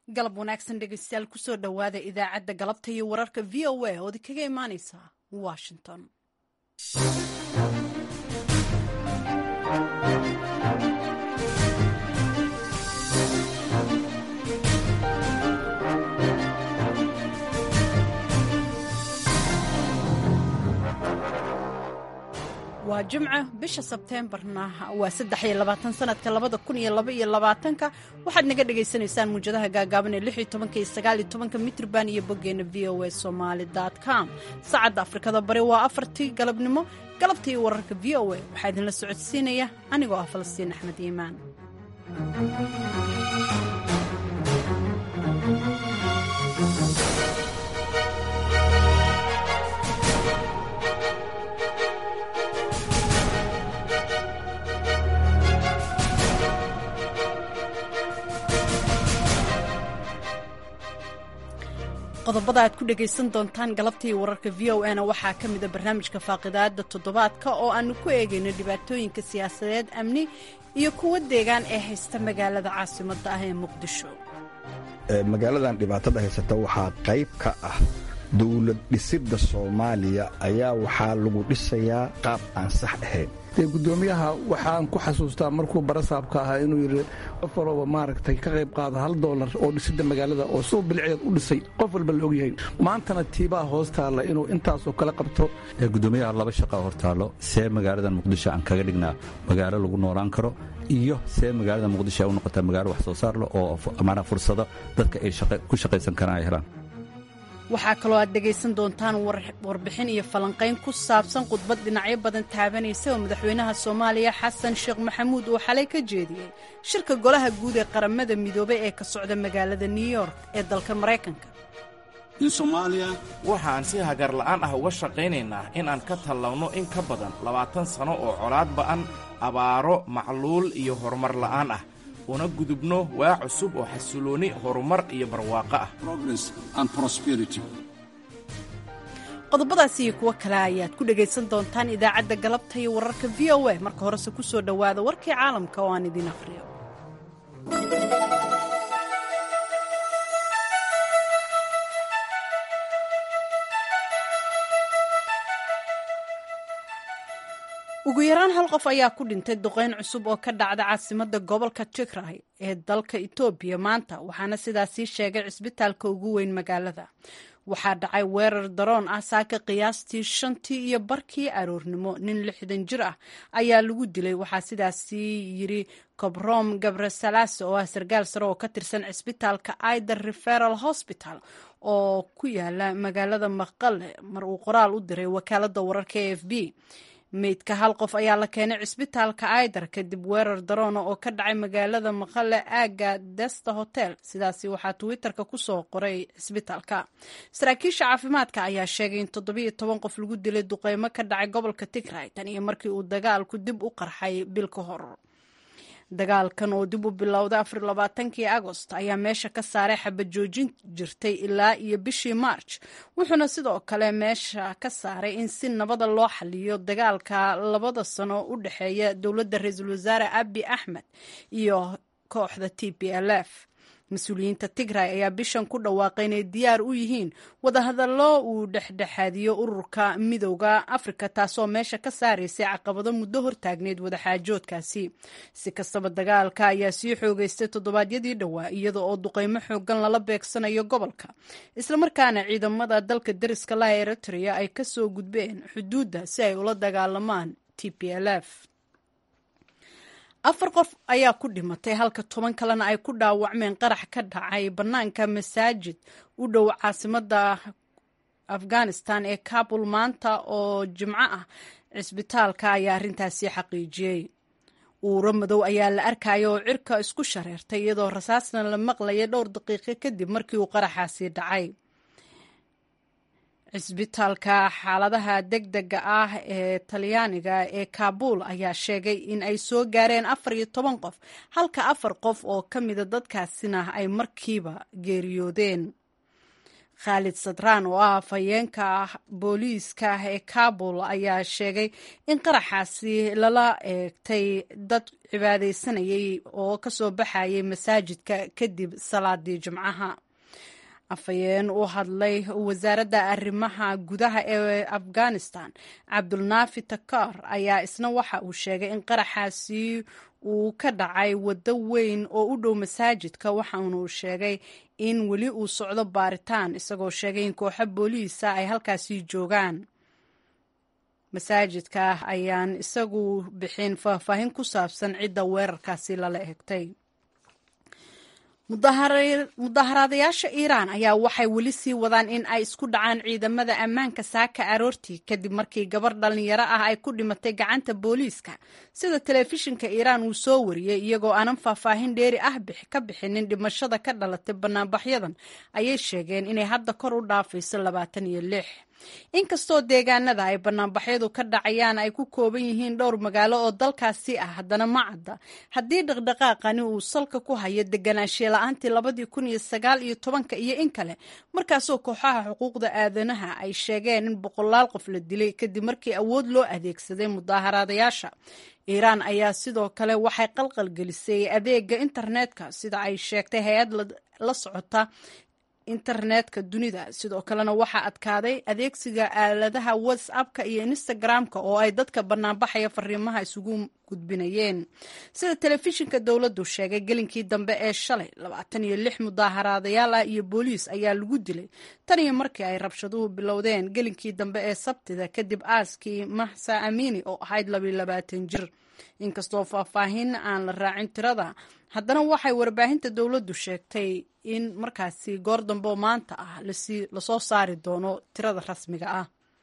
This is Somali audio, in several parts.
galab wanaagsan dhegeystayaal kusoo dhowaada idaacadda galabta iyo wararka v o a ood kaga imaaneysa washington waa jimco bisha sebteembarna waa saddex iyo labaatan sanadka labada kun iyo laba iyo labaatanka waxaad naga dhagaysanaysaan muwjadaha gaagaaban ee lix iyo tobanka iyo sagaal iyo tobanka mitrban iyo boggeena v o a somaali com saacadda afrikada bari waa afartii galabnimo galabta iyo wararka v o a waxaa idinla socodsiinaya anigoo ah falastiin axmed iimaan qodobada aad ku dhegaysan doontaan galabtii wararka v o na waxaa ka mida barnaamijka faaqidaada toddobaadka oo aanu ku eegayno dhibaatooyinka siyaasadeed amni iyo kuwa deegaan ee haysta magaalada caasimadda ah ee muqdisho magaaladan dhibaatada haysata waxaa qayb ka ah dowlad dhisidda soomaaliya ayaa waxaa lagu dhisayaa qaab aan sax ahayn gudoomiyaha waxaan ku xasuustaa markuu barasaabka ahaa inuu yidhi qof walba maaragtay ka qayb qaada hal doolar oo dhisidda magaalada oo suu bilceed u dhisay qof walba la ogyahay maantana tiibaa hoos taalla inuu intaasoo kale qabto gudoomiyaha laba shaqaa hortaallo see magaaladan muqdisho aan kaga dhignaa magaalo lagu noolaan karo iyo see magaalada muqdisho ay u noqotaa magaalo wax soo saar leh oo maanaa fursado dadka ay ku shaqaysan karaan ay helaan waxaa kaloo aad dhegaysan doontaan warbixin iyo falanqayn ku saabsan khudbad dhinacyo badan taabanaysa oo madaxweynaha soomaaliya xasan sheekh maxamuud uu xalay ka jeediyey shirka golaha guud ee qaramada midoobay ee ka socda magaalada new york ee dalka maraykanka waxaan si hagar la'aan ah uga shaqaynaynaa in aan ka tallawno in ka badan labaatan sano oo colaad ba'an abaaro macluul iyo horumar la'aan ah una gudubno waa cusub oo xasilooni horumar iyo barwaaqo ah qodobadaas iyo kuwo kale ayaad ku dhegaysan doontaan idaacadda galabta iyo wararka v o a marka horese ku soo dhowaada warkii caalamka oo aan idiin akhriyo ugu yaraan hal qof ayaa ku dhintay duqeyn cusub oo ka dhacda caasimadda gobolka tigray ee dalka etoobiya maanta waxaana sidaasii sheegay cisbitaalka ugu weyn magaalada waxaa dhacay weerar daroon ah saaka qiyaastii shantii iyo barkii aroornimo nin lixdan jir ah ayaa lagu dilay waxaa sidaasii yiri cobrom gabresalaase oo ah sarkaal sare oo ka tirsan cisbitaalka aider referal hosbital oo ku yaala magaalada maqale mar uu qoraal u diray wakaalada wararka e f b meydka hal qof ayaa la keenay cisbitaalka aidar kadib weerar daroona oo ka dhacay magaalada maqale aaga desta hotel sidaasi waxaa twitterka kusoo qoray cisbitaalka saraakiisha caafimaadka ayaa sheegay in toddobiyo toban qof lagu dilay duqeymo ka dhacay gobolka tigray tan iyo markii uu dagaalku dib u qarxay bil ka hor dagaalkan oo dib u bilowday afar labaatankii agost ayaa meesha ka saaray xabad joojin jirtay ilaa iyo bishii march wuxuuna sidoo kale meesha ka saaray in si nabada loo xaliyo dagaalka labada sano u dhexeeya dowladda ra-iisul wasaare abi axmed iyo kooxda t p l f mas-uuliyiinta tigray ayaa bishan ku dhawaaqay inay diyaar u yihiin wadahadallo uu dhexdhexaadiyo ururka midowda afrika taasoo meesha ka saaraysay caqabado muddo hortaagneyd wadaxaajoodkaasi si kastaba dagaalka ayaa sii xoogeystay toddobaadyadii dhowaa iyada oo duqeymo xoogan lala beegsanayo gobolka islamarkaana ciidamada dalka deriska laha eritrea ay kasoo gudbeen xuduudda si ay ula dagaalamaan t p l f afar qof ayaa ku dhimatay halka toban kalena ay ku dhaawacmeen qarax ka dhacay bannaanka masaajid u dhow caasimadda afghanistan ee kabul maanta oo jimco ah cisbitaalka ayaa arrintaasi xaqiijiyey uuro madow ayaa la arkaya oo cirka isku shareertay iyadoo rasaasna la maqlaya dhowr daqiiqo kadib markii uu qaraxaasi dhacay cisbitaalka xaaladaha degdega ah ee talyaaniga ee kaabul ayaa sheegay in ay soo gaareen afar iyo toban qof halka afar qof oo ka mida dadkaasina ay markiiba geeriyoodeen khaalid sadraan oo ah afhayeenka booliiska ee kabul ayaa sheegay in qaraxaasi lala eegtay dad cibaadaysanayay oo kasoo baxayay masaajidka kadib salaadii jimcaha afhayeen u hadlay wasaaradda arrimaha gudaha ee afghanistan cabdulnaafi takar ayaa isna waxa uu sheegay in qaraxaasi uu ka dhacay waddo weyn oo u dhow masaajidka waxaana uu sheegay in weli uu socdo baaritaan isagoo sheegay in kooxo booliisa ay halkaasi joogaan masaajidka ayaan isagu bixin faahfaahin ku saabsan cidda weerarkaasi lala eegtay mudaharaadayaasha iiraan ayaa waxay weli sii wadaan in ay isku dhacaan ciidamada ammaanka saaka aroortii kadib markii gabar dhallinyaro ah ay ku dhimatay gacanta booliiska sida telefishinka iiraan uu soo wariyey iyagoo aanan faahfaahin dheeri ah ka bixinin dhimashada ka dhalatay banaanbaxyadan ayay sheegeen inay hadda kor u dhaafayso labaatan iyo lix inkastoo deegaanada ay banaanbaxyadu ka dhacayaan ay ku kooban yihiin dhowr magaalo oo dalkaasi ah haddana ma cadda haddii dhaqdhaqaaqani uu salka ku hayo deganaanshiye la-aantii labadii kun iyo sagaal iyo tobanka iyo in kale markaasoo kooxaha xuquuqda aadanaha ay sheegeen in boqolaal qof la dilay kadib markii awood loo adeegsaday mudaaharaadayaasha iiraan ayaa sidoo kale waxay qalqalgelisay adeega internetka sida ay sheegtay hay-ad la socota internetka dunida sidoo kalena waxaa adkaaday adeegsiga aaladaha whatsappka iyo instagram-ka oo ay dadka banaanbaxaya fariimaha isugu gudbinayeen sida telefishinka dowladdu sheegay gelinkii dambe ee shalay labaatan iyo lix mudaaharaadayaal ah iyo booliis ayaa lagu dilay tan iyo markii ay rabshaduhu bilowdeen gelinkii dambe ee sabtida kadib aaskii maxsa amini oo ahayd labiyo labaatan jir inkastoo faahfaahin aan la raacin tirada haddana waxay warbaahinta dowladdu sheegtay in markaasi goor dambe oo maanta ah lasoo saari doono tirada rasmiga ah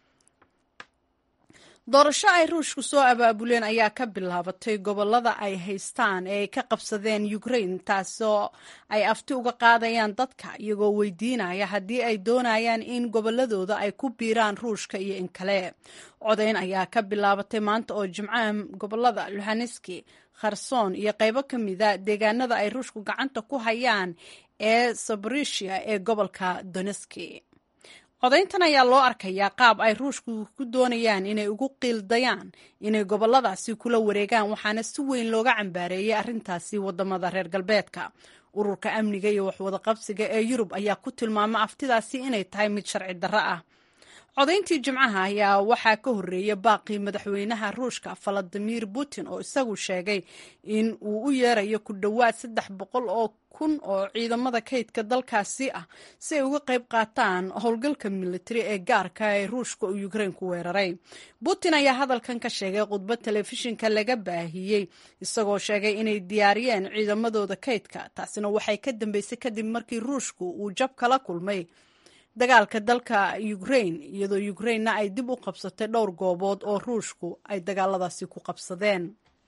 doorasho ay ruushku soo abaabuleen ayaa ka bilaabatay gobolada ay haystaan ee ay ka qabsadeen ukraine taasoo ay afti uga qaadayaan dadka iyagoo weydiinaya haddii ay doonayaan in goboladooda ay ku biiraan ruushka iyo in kale codayn ayaa ka bilaabatay maanta oo jimcaha gobolada luhaneski kherson iyo qaybo ka mida deegaanada ay ruushku gacanta ku hayaan ee sabrisia ee gobolka doneski codayntan ayaa loo arkayaa qaab ay ruushku ku doonayaan inay ugu qiildayaan inay goboladaasi kula wareegaan waxaana si weyn looga cambaareeyay arrintaasi wadamada reer galbeedka ururka amniga iyo waxwadaqabsiga ee yurub ayaa ku tilmaama aftidaasi inay tahay mid sharci darro ah codayntii jimcaha ayaa waxaa ka horreeyay baaqii madaxweynaha ruushka valadimir putin oo isagu sheegay in uu u yeerayo ku dhowaad saddex boqol oo kun oo ciidamada kaydka dalkaasi ah si ay uga qayb qaataan howlgalka militari ee gaarka ee ruushka oo ukrain ku weeraray putin ayaa hadalkan ka sheegay khudbad telefishinka laga baahiyey isagoo sheegay inay diyaariyeen ciidamadooda kaydka taasina waxay ka dambeysay kadib markii ruushku uu jab kala kulmay dagaalka dalka ukrain iyadoo ukrainna ay dib u qabsatay dhowr goobood oo ruushku ay dagaaladaasi ku qabsadeen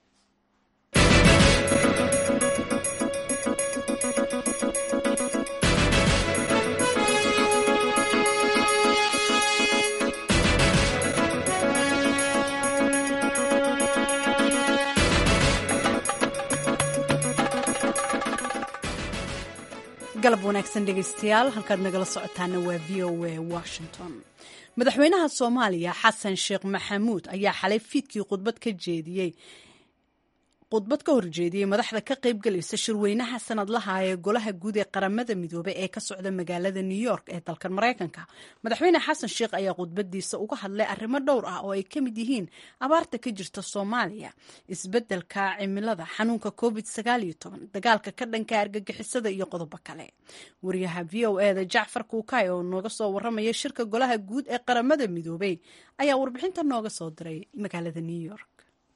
galab wanaagsan dhegeystayaal halkaad nagala socotaana waa v o a washington madaxweynaha soomaaliya xasan sheekh maxamuud ayaa xalay fiidkii khudbad ka jeediyey khudbad ka horjeediyey madaxda ka qaybgalaysa shirweynaha sanadlaha ee golaha guud ee qaramada midoobey ee ka socda magaalada new york ee dalkan maraykanka madaxweyne xasan sheekh ayaa khudbadiisa uga hadlay arrimo dhowr ah oo ay ka mid yihiin abaarta ka jirta soomaaliya isbeddelka cimilada xanuunka covid dagaalka ka dhanka argagixisada iyo qodobo kale wariyaha v o eda jacfar kuukay oo nooga soo waramaya shirka golaha guud ee qaramada midoobey ayaa warbixinta nooga soo diray magaalada new york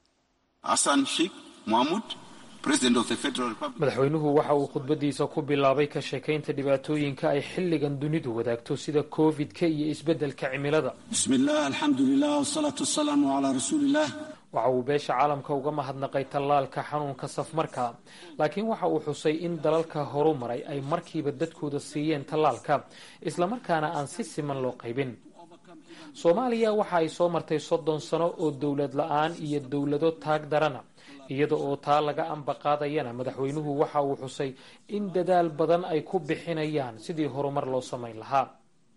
madaxweynuhu waxa uu khudbadiisa ku bilaabay ka sheekaynta dhibaatooyinka ay xilligan dunidu wadaagto sida covid-ka iyo isbeddelka cimilada bismillaah alxamdulilah wsalaatu wasalaamu calaa rasuuliillah waxa uu beesha caalamka uga mahadnaqay tallaalka xanuunka safmarka laakiin waxa uu xusay in dalalka horu maray ay markiiba dadkooda siiyeen tallaalka islamarkaana aan si siman loo qaybin soomaaliya waxa ay soo martay soddon sano oo dowlad la-aan iyo dowlado taag darana iyada oo taa laga ambaqaadayana madaxweynuhu waxa uu xusay in dadaal badan ay ku bixinayaan sidii horumar loo samayn lahaa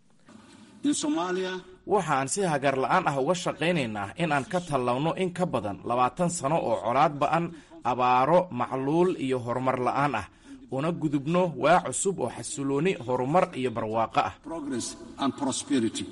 In Somalia, waxaan si hagar la'aan ah uga shaqaynaynaa in aan ka tallawno in ka badan labaatan sano oo colaad ba'an abaaro macluul iyo horumar la'aan ah una gudubno waa cusub oo xasilooni horumar iyo barwaaqo ah progress and prosperity.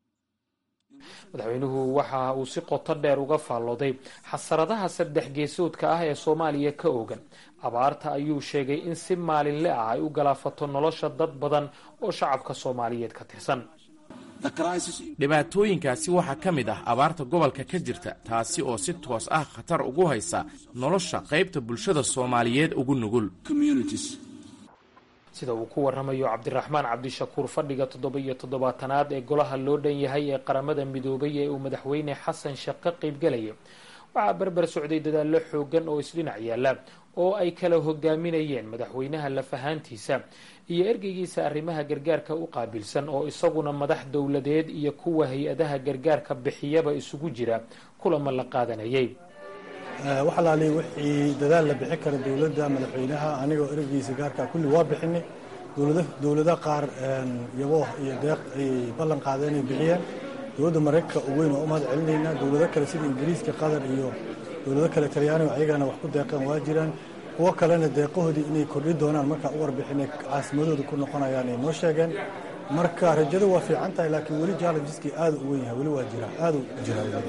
madaxweynuhu waxa uu si qoto dheer uga faallooday xasaradaha saddex geesoodka ah ee soomaaliya ka oogan abaarta ayuu sheegay in si maalinle ah ay u galaafato nolosha dad badan oo shacabka soomaaliyeed ka tirsan The crisis in dhibaatooyinkaasi waxaa ka mid ah abaarta gobolka ka jirta taasi oo si toos ah khatar ugu haysa nolosha qaybta bulshada soomaaliyeed ugu nugul communities. sida uu ku waramayo cabdiraxmaan cabdishakuur fadhiga toddoba iyo toddobaatanaad ee golaha loo dhan yahay ee qaramada midoobay ee uu madaxweyne xasan sheekh ka qaybgelaya waxaa berber socday dadaallo xoogan oo isdhinac yaalla oo ay kala hogaaminayeen madaxweynaha lafahaantiisa iyo ergeygiisa arrimaha gargaarka u qaabilsan oo isaguna madax dowladeed iyo kuwa hay-adaha gargaarka bixiyaba isugu jira kulama la qaadanayay wax alaaliya wixii dadaal la bixin kara dowladda madaxweynaha anigoo ereygiisa gaarka kulli waa bixinay dowlada qaar yabo iyo deeq ay ballan qaadeen ay bixiyeen dowladda maraykanka ugu weyn waa u mahad celinaynaa dowlado kale sida ingiriiska qatar iyo dowlado kale talyaaniga ayagana wax ku deeqeen waa jiraan kuwo kalena deeqahoodii inay kordhi doonaan markaa u warbixinay caasimadooda ku noqonayaan ay noo sheegeen marka rajada waa fiican tahay laakiin weli challengeski aada u weyn yahay weli waa jiraa aada u jiraa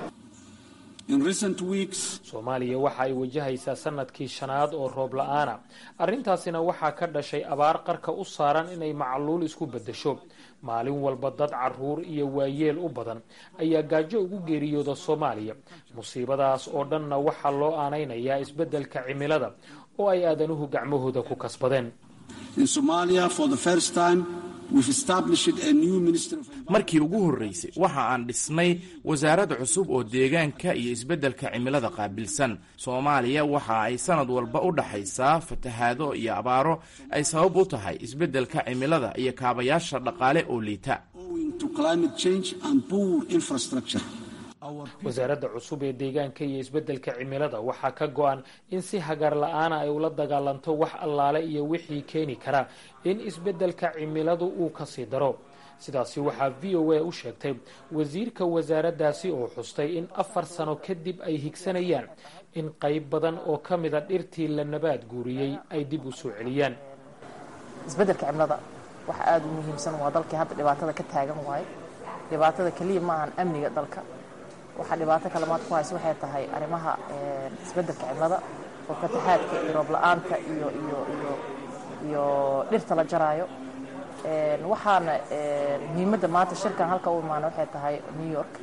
In recent weeks, soomaaliya waxa ay wajahaysaa sanadkii shanaad oo roob la-aana arrintaasina waxaa ka dhashay abaar qarka u saaran inay macluul isku beddesho maalin walba dad caruur iyo waayeel u badan ayaa gaajo ugu geeriyooda soomaaliya musiibadaas oo dhanna waxaa loo aanaynayaa isbeddelka cimilada oo ay aadanuhu gacmahooda ku kasbadeen in Somalia, for the first time, we've established a new Ministry of markii ugu horraysay waxa aan dhisnay wasaarad cusub oo deegaanka iyo isbeddelka cimilada qaabilsan soomaaliya waxa ay sanad walba u dhaxaysaa fatahaado iyo abaaro ay sabab u tahay isbeddelka cimilada iyo kaabayaasha dhaqaale oo liita owing to climate change and poor infrastructure. wasaaradda cusub ee deegaanka iyo isbeddelka cimilada waxaa ka go-an in si hagar la-aana ay ula dagaalanto wax allaale iyo wixii keeni kara in isbeddelka cimiladu uu kasii daro sidaasi waxaa v o a u sheegtay wasiirka wasaaraddaasi oo xustay in afar sano kadib ay higsanayaan in qayb badan oo ka mida dhirtii la nabaad guuriyey ay dib u soo celiyaan isbeddelka cimilada waxa aada u muhiimsan waa dalkii hadda dhibaatada ka taagan waaye dhibaatada keliya ma ahan amniga dalka waxaa dhibaato kalemaad ku haysa waxay tahay arrimaha isbeddelka cimilada oo fataxaadka iyo roob la-aanta iyo iyo iyo iyo dhirta la jaraayo waxaana muhiimadda maanta shirkan halka u imaana waxay tahay new york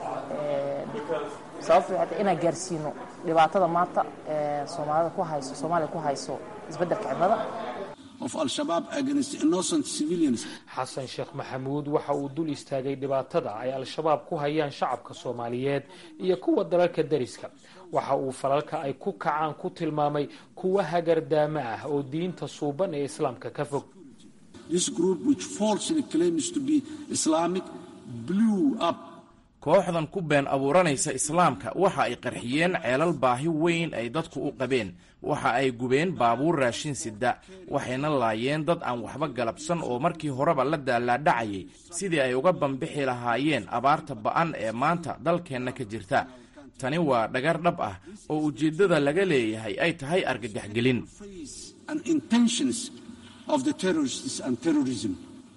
sababta waxay tahay inaan gaarsiino dhibaatada maanta soomaalida ku hayso soomaaliya ku hayso isbeddelka cimilada of Al-Shabaab against innocent civilians. xasan sheekh maxamuud waxa uu dul istaagay dhibaatada ay al-shabaab ku hayaan shacabka soomaaliyeed iyo kuwa dalalka deriska waxa uu falalka ay ku kacaan ku tilmaamay kuwa hagardaamo ah oo diinta suuban ee islaamka ka fog This group, which falsely claims to be Islamic, blew up kooxdan ku been abuuranaysa islaamka waxa ay qarxiyeen ceelal baahi weyn ay dadku u qabeen waxa ay gubeen baabuur raashin sida waxayna laayeen dad aan waxba galabsan oo markii horeba la daalaadhacayay sidii ay uga bambixi lahaayeen abaarta ba'an ee maanta dalkeenna ka jirta tani waa dhagar dhab ah oo ujeeddada laga leeyahay ay tahay argagaxgelin and intentions of the terrorists and terrorism.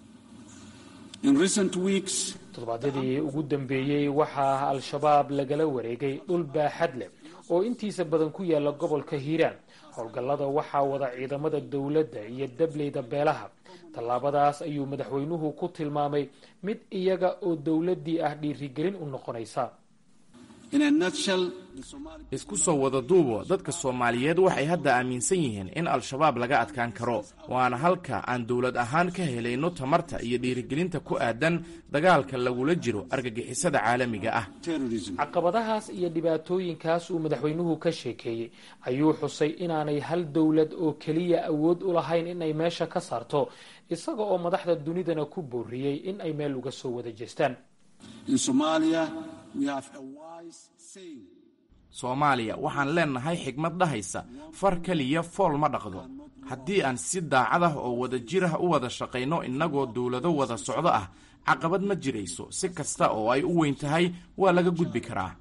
In recent weeks, toddobaadyadii ugu dambeeyey waxaa al-shabaab lagala wareegay dhul baaxad leh oo intiisa badan ku yaala gobolka hiiraan howlgallada waxaa wada ciidamada dowladda iyo dableyda beelaha tallaabadaas ayuu madaxweynuhu ku tilmaamay mid iyaga oo dowladdii ah dhiirigelin u noqonaysa in a nutshell, the Somali isku soo wada duubo dadka soomaaliyeed waxay hadda aaminsan yihiin in al-shabaab laga adkaan karo waana halka aan dowlad ahaan ka helayno tamarta iyo dhiirigelinta ku aadan dagaalka lagula jiro argagixisada caalamiga ah terrorism. caqabadahaas iyo dhibaatooyinkaas uu madaxweynuhu ka sheekeeyey ayuu xusay inaanay hal dowlad oo keliya awood u lahayn inay meesha ka saarto isaga oo madaxda dunidana ku booriyey in ay meel uga soo wada jeestaan In Somalia, we have a wise saying soomaaliya waxaan leennahay xigmad dhahaysa far keliya fool ma dhaqdo haddii aan si daacad ah oo wada jir ah u wada shaqayno innagoo dowlado wada socdo ah caqabad ma jirayso si kasta oo ay u weyn tahay waa laga gudbi karaa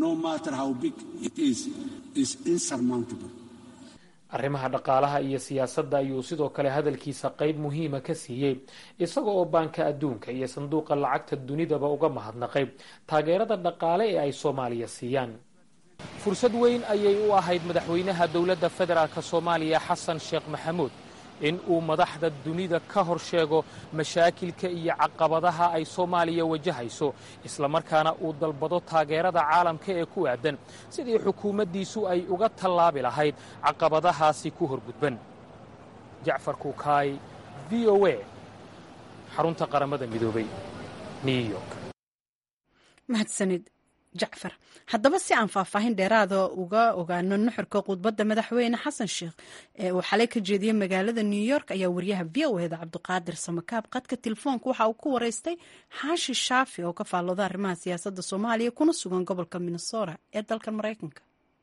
arrimaha dhaqaalaha iyo siyaasadda ayuu sidoo kale hadalkiisa qayb muhiima ka siiyey isaga oo baanka adduunka iyo sanduuqa lacagta dunidaba uga mahadnaqay taageerada dhaqaale ee ay soomaaliya siiyaan fursad weyn ayay u ahayd madaxweynaha dowladda federaalk soomaaliya xasan sheekh maxamuud in uu madaxda dunida ka hor sheego mashaakilka iyo caqabadaha ay soomaaliya wajahayso islamarkaana uu dalbado taageerada caalamka ee ku aadan sidii xukuumaddiisu ay uga tallaabi lahayd caqabadahaasi ku horgudban jacfar kuukaay v o a xarunta qaramada midoobay new york mahadsanid jacfar haddaba si aan faahfaahin dheeraada uga ogaano nuxurka khudbadda madaxweyne xasan sheekh ee uu xalay ka jeediyey magaalada new york ayaa wariyaha v o eda cabdiqaadir samakaab qadka telefoonka waxa uu ku wareystay xaashi shaafi oo ka faallooda arrimaha siyaasadda soomaaliya kuna sugan gobolka minnesota ee dalka maraykanka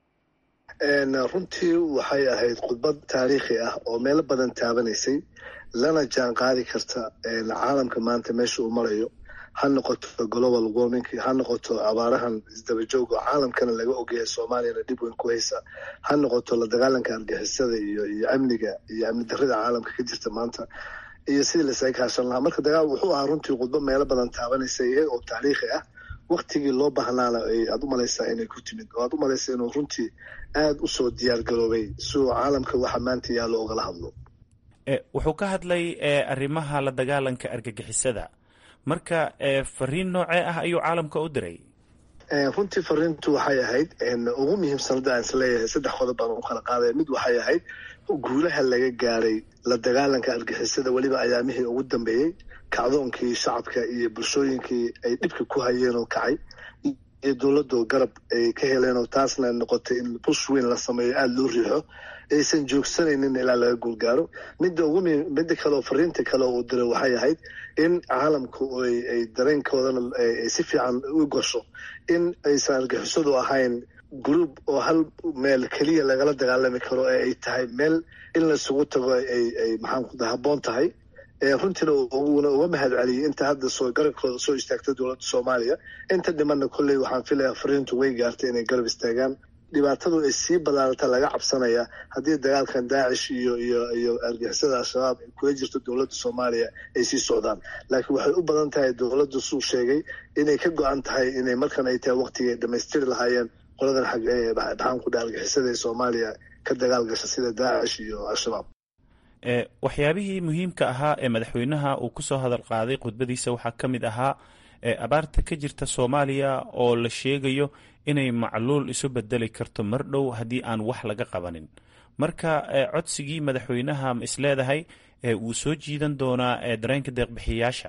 runtii waxay ahayd khudbad taariikhi ah oo meelo badan taabanaysay lana jaan qaadi karta caalamka maanta meesha uu marayo ha noqoto global warming ha noqoto abaarahan isdabajooga oo caalamkana laga ogyahay soomaaliyana dhib weyn ku haysa ha noqoto la dagaalanka argixisada iyo iyo amniga iyo amni darrida caalamka ka jirta maanta iyo sidii lasaga kaashan lahaa marka dagaal wuxuu ahaa runtii khudbo meelo badan taabanaysa iyaga oo taariikhi ah waktigii loo baahnaana aad u malaysaa inay ku timid oo aad u malaysa inuu runtii aada usoo diyaar garoobay si uu caalamka waxa maanta yaallo ogala hadlo wuxuu ka hadlay arrimaha la dagaalanka argagixisada marka fariin noocee ah ayuu caalamka u diray runtii fariintu waxay ahayd ugu muhiimsan hadda aan isleeyahay saddex qodob baan u kala qaadaya mid waxay ahayd guulaha laga gaaray la dagaalanka argixisada weliba ayaamihii ugu dambeeyey kacdoonkii shacabka iyo bulshooyinkii ay dhibka ku hayeen oo kacay iyo dowladdu garab ay ka heleen oo taasna noqotay in bush weyn la sameeyo aada loo riixo aysan joogsanaynin ilaa laga guulgaaro midda ugu midda kaleoo fariinta kale uu diray waxay ahayd in caalamku ay dareenkoodana si fiican u gasho in aysan argixisadu ahayn group oo hal meel keliya lagala dagaalami karo ee ay tahay meel in laisugu tago ay maxaan ku habboon tahay runtiina uuna uga mahad celiyey inta hadda soo garabkooda soo istaagta dowladda soomaaliya inta dhimanna kolley waxaan filayaa fariintu way gaartay inay garab istaagaan dhibaatadu ay sii badaarata laga cabsanaya haddii dagaalkan daacish iyo iyo iyo argixisada al-shabaab ay kula jirto dowladda soomaaliya ay sii socdaan laakiin waxay u badan tahay dowladdu suu sheegay inay ka go-an tahay inay markan ay tahay waqtigay dhammaystiri lahaayeen qoladan xag maxaan ku dhaha argixisada ee soomaaliya ka dagaal gasha sida daacish iyo al-shabaab waxyaabihii muhiimka ahaa ee madaxweynaha uu kusoo hadal qaaday khudbadiisa waxaa ka mid ahaa abaarta ka jirta soomaaliya oo la sheegayo inay macluul isu bedeli karto mar dhow haddii aan wax laga qabanin marka codsigii madaxweynaha ma isleedahay wuu soo jiidan doonaa dareenka deeqbixiyayaasha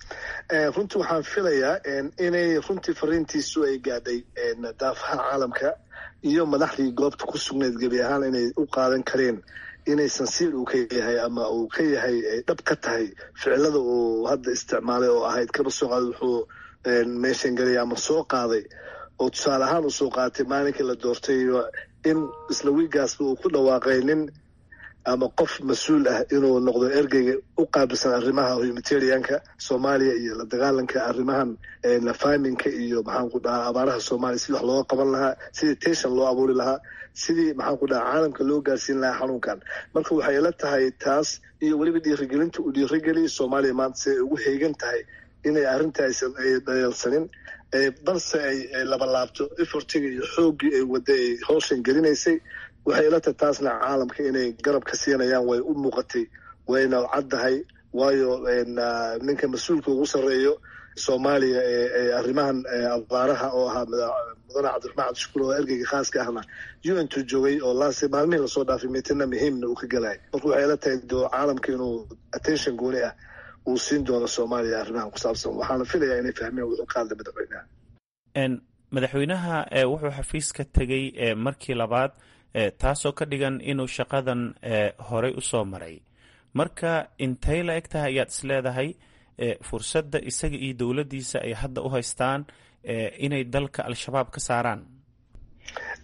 runtii waxaan filayaa inay runtii fariintiisu ay gaadhay daafaha caalamka iyo madaxdii goobta ku sugnayd gebi ahaan inay u qaadan kareen inaysan siir uu ka yahay ama uu ka yahay ay dhab ka tahay ficilada uu hadda isticmaalay oo ahayd kaba soo qaaday wuxuu meeshan gelaya ama soo qaaday oo tusaale ahaan uu soo qaatay maalinkii la doortay in isla wiigaasba uu ku dhawaaqay nin ama qof mas-uul ah inuu noqdo ergeyga u qaabilsan arrimaha humanitarianka soomaaliya iyo la dagaalanka arrimahan faminka iyo maxaan ku dhahaa abaaraha soomaaliya sidii wax looga qaban lahaa sidii tension loo abuuri lahaa sidii maxaan ku dhahaa caalamka loo gaarsiin lahaa xanuunkan marka waxay ila tahay taas iyo weliba dhiirigelinta uu dhiirigeliya soomaaliya maanta si ay ugu heegan tahay inay arrintaaysan ay dayalsanin balse ay labalaabto efortiga iyo xooggii ay wadda ay howshan gelinaysay waxay ila tahay taasna caalamka inay garab ka siinayaan way u muuqatay wayna caddahay waayo ninka mas-uulka ugu sarreeyo soomaaliya ee arrimahan abaaraha oo ahaa mudane cabdiraxmaan cabdishukuur oo ergeyga khaaska ahna un tu joogay oo laase maalmihii lasoo dhaafay miitina muhiimna uu ka gelaya marka waxay ila tahay do caalamka inuu attention gooni ah uu siin doono soomaaliya arrimahan ku saabsan waxaana filayaa inay fahmeen wuxuu ka hadlay madaxweynaha madaxweynaha wuxuu xafiiska tegey markii labaad taasoo ka dhigan inuu shaqadan horey u soo maray marka intay la eg tahay ayaad is leedahay fursadda isaga iyo dowladdiisa ay hadda u haystaan inay dalka al-shabaab ka saaraan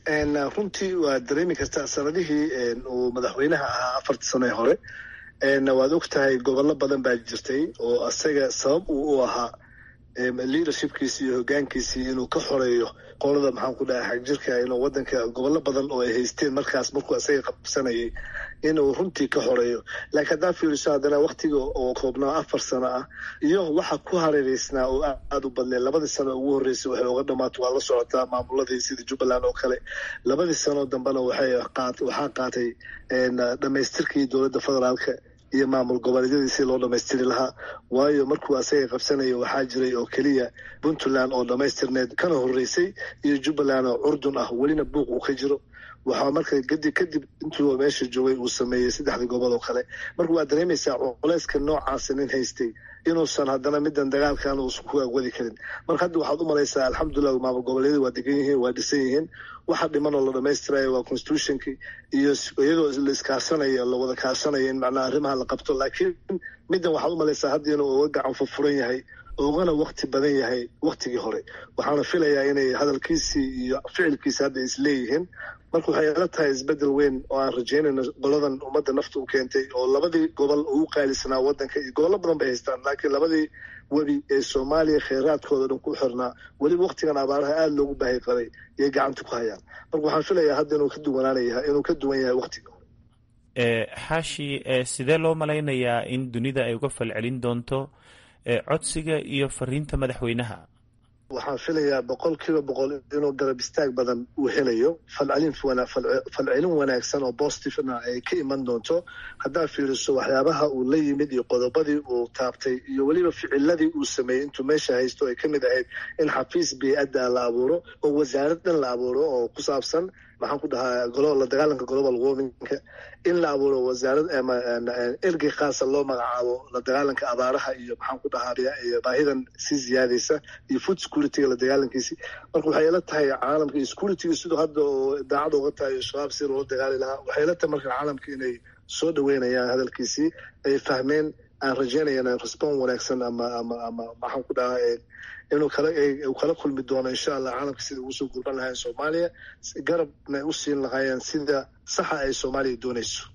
runtii waa dareemi kartaa sanadihii uu madaxweynaha ahaa afartii sano ee hore waad og tahay gobollo badan baa jirtay oo asaga sabab uu u ahaa leadershipkiisi iyo hogaankiisii inuu ka xoreeyo qolada maxaan ku dhahay xagjirka inuu wadanka gobollo badan oo ay haysteen markaas markuu asaga qabsanayay inuu runtii ka xoreeyo laakiin haddaa fiiriso haddana waktiga oo koobnaa afar sano ah iyo waxa ku hareereysnaa oo aada u badneed labadii sano ugu horreysay waxay uga dhamaato waa la socotaa maamuladii sida jubbaland oo kale labadii sano dambena waxay waxaa qaatay dhamaystirkii dowladda federaalka iyo maamul goboleedyadii si loo dhamaystiri lahaa waayo markuu asaga qabsanaya waxaa jiray oo keliya puntland oo dhamaystirneed kana horreysay iyo jubbaland oo curdun ah welina buuq uu ka jiro waxaa marka gadi kadib intuu meesha joogay uu sameeyey saddexdii gobol oo kale marka waad dareemaysaa culeyska noocaasa nin haystay inuusan haddana midan dagaalkan uusan ku agwadi karin marka hadda waxaad u malaysaa alxamdulilah maamul goboleedyada waa degan yihiin waa dhisan yihiin waxa dhiman oo la dhamaystirayo waa constitutionki iyo iyadoo la iskaashanaya la wada kaashanaya in macnaha arrimaha la qabto laakiin middan waxaad u malaysaa hadda inuu uga gacan furfuran yahay ugana wakti badan yahay waktigii hore waxaana filayaa inay hadalkiisii iyo ficilkiisi hadda isleeyihiin marka waxay ila tahay isbedel weyn oo aan rajeynayno goladan ummadda nafta u keentay oo labadii gobol ugu qaalisanaa wadanka iyo gobollo badan bay haystaan laakiin labadii webi ee soomaaliya kheyraadkooda dhan ku xirnaa weliba waktigan abaaraha aada loogu baahi qabay yay gacanta ku hayaan marka waxaan filayaa hadda inuu ka duwanaanaya inuu ka duwan yahay waktiga hore xaashi sidee loo malaynayaa in dunida ay uga falcelin doonto codsiga iyo fariinta madaxweynaha waxaan filayaa boqol kiiba boqol inuu garab istaag badan uu helayo falcelin falcelin wanaagsan oo bositifna ay ka iman doonto haddaad fiiriso waxyaabaha uu la yimid iyo qodobadii uu taabtay iyo weliba ficiladii uu sameeyey intuu meesha haysto ay ka mid ahayd in xafiis bey-adda la abuuro oo wasaarad dhan la abuuro oo ku saabsan maxaan ku dhahaa la dagaalanka global warmingka in la abuuro wasaarad ergey khaasa loo magacaabo la dagaalanka abaaraha iyo maxaan ku dhahaa baahidan sii ziyaadaysa iyo food securityga la dagaalankiisi marka waxay ila tahay caalamka iyo securityga siduu hadda oo daacad uga tahay shabaab si loola dagaali lahaa waxay ila tahay marka caalamka inay soo dhaweynayaan hadalkiisii ay fahmeen aan rajeynayana respon wanaagsan ama ama ama maxaan ku dhahaa inuu kala uu kala kulmi doono insha allah caalamka sida ugu soo gurban lahayn soomaaliya garabna u siin lahaayeen sida saxa ay soomaaliya doonayso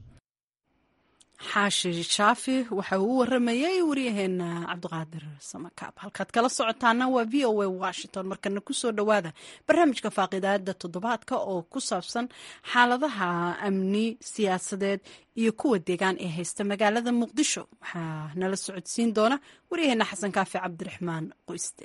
xaashi shaafi waxa uu u waramayay waryaheena cabdiqaadir samakaab halkaad kala socotaana waa v o a washington markana kusoo dhowaada barnaamijka faaqidaada toddobaadka oo ku saabsan xaaladaha amni siyaasadeed iyo kuwa deegaan ee haysta magaalada muqdisho waxaa nala socodsiin doona waryaheena xasan kaafi cabdiraxmaan qoyste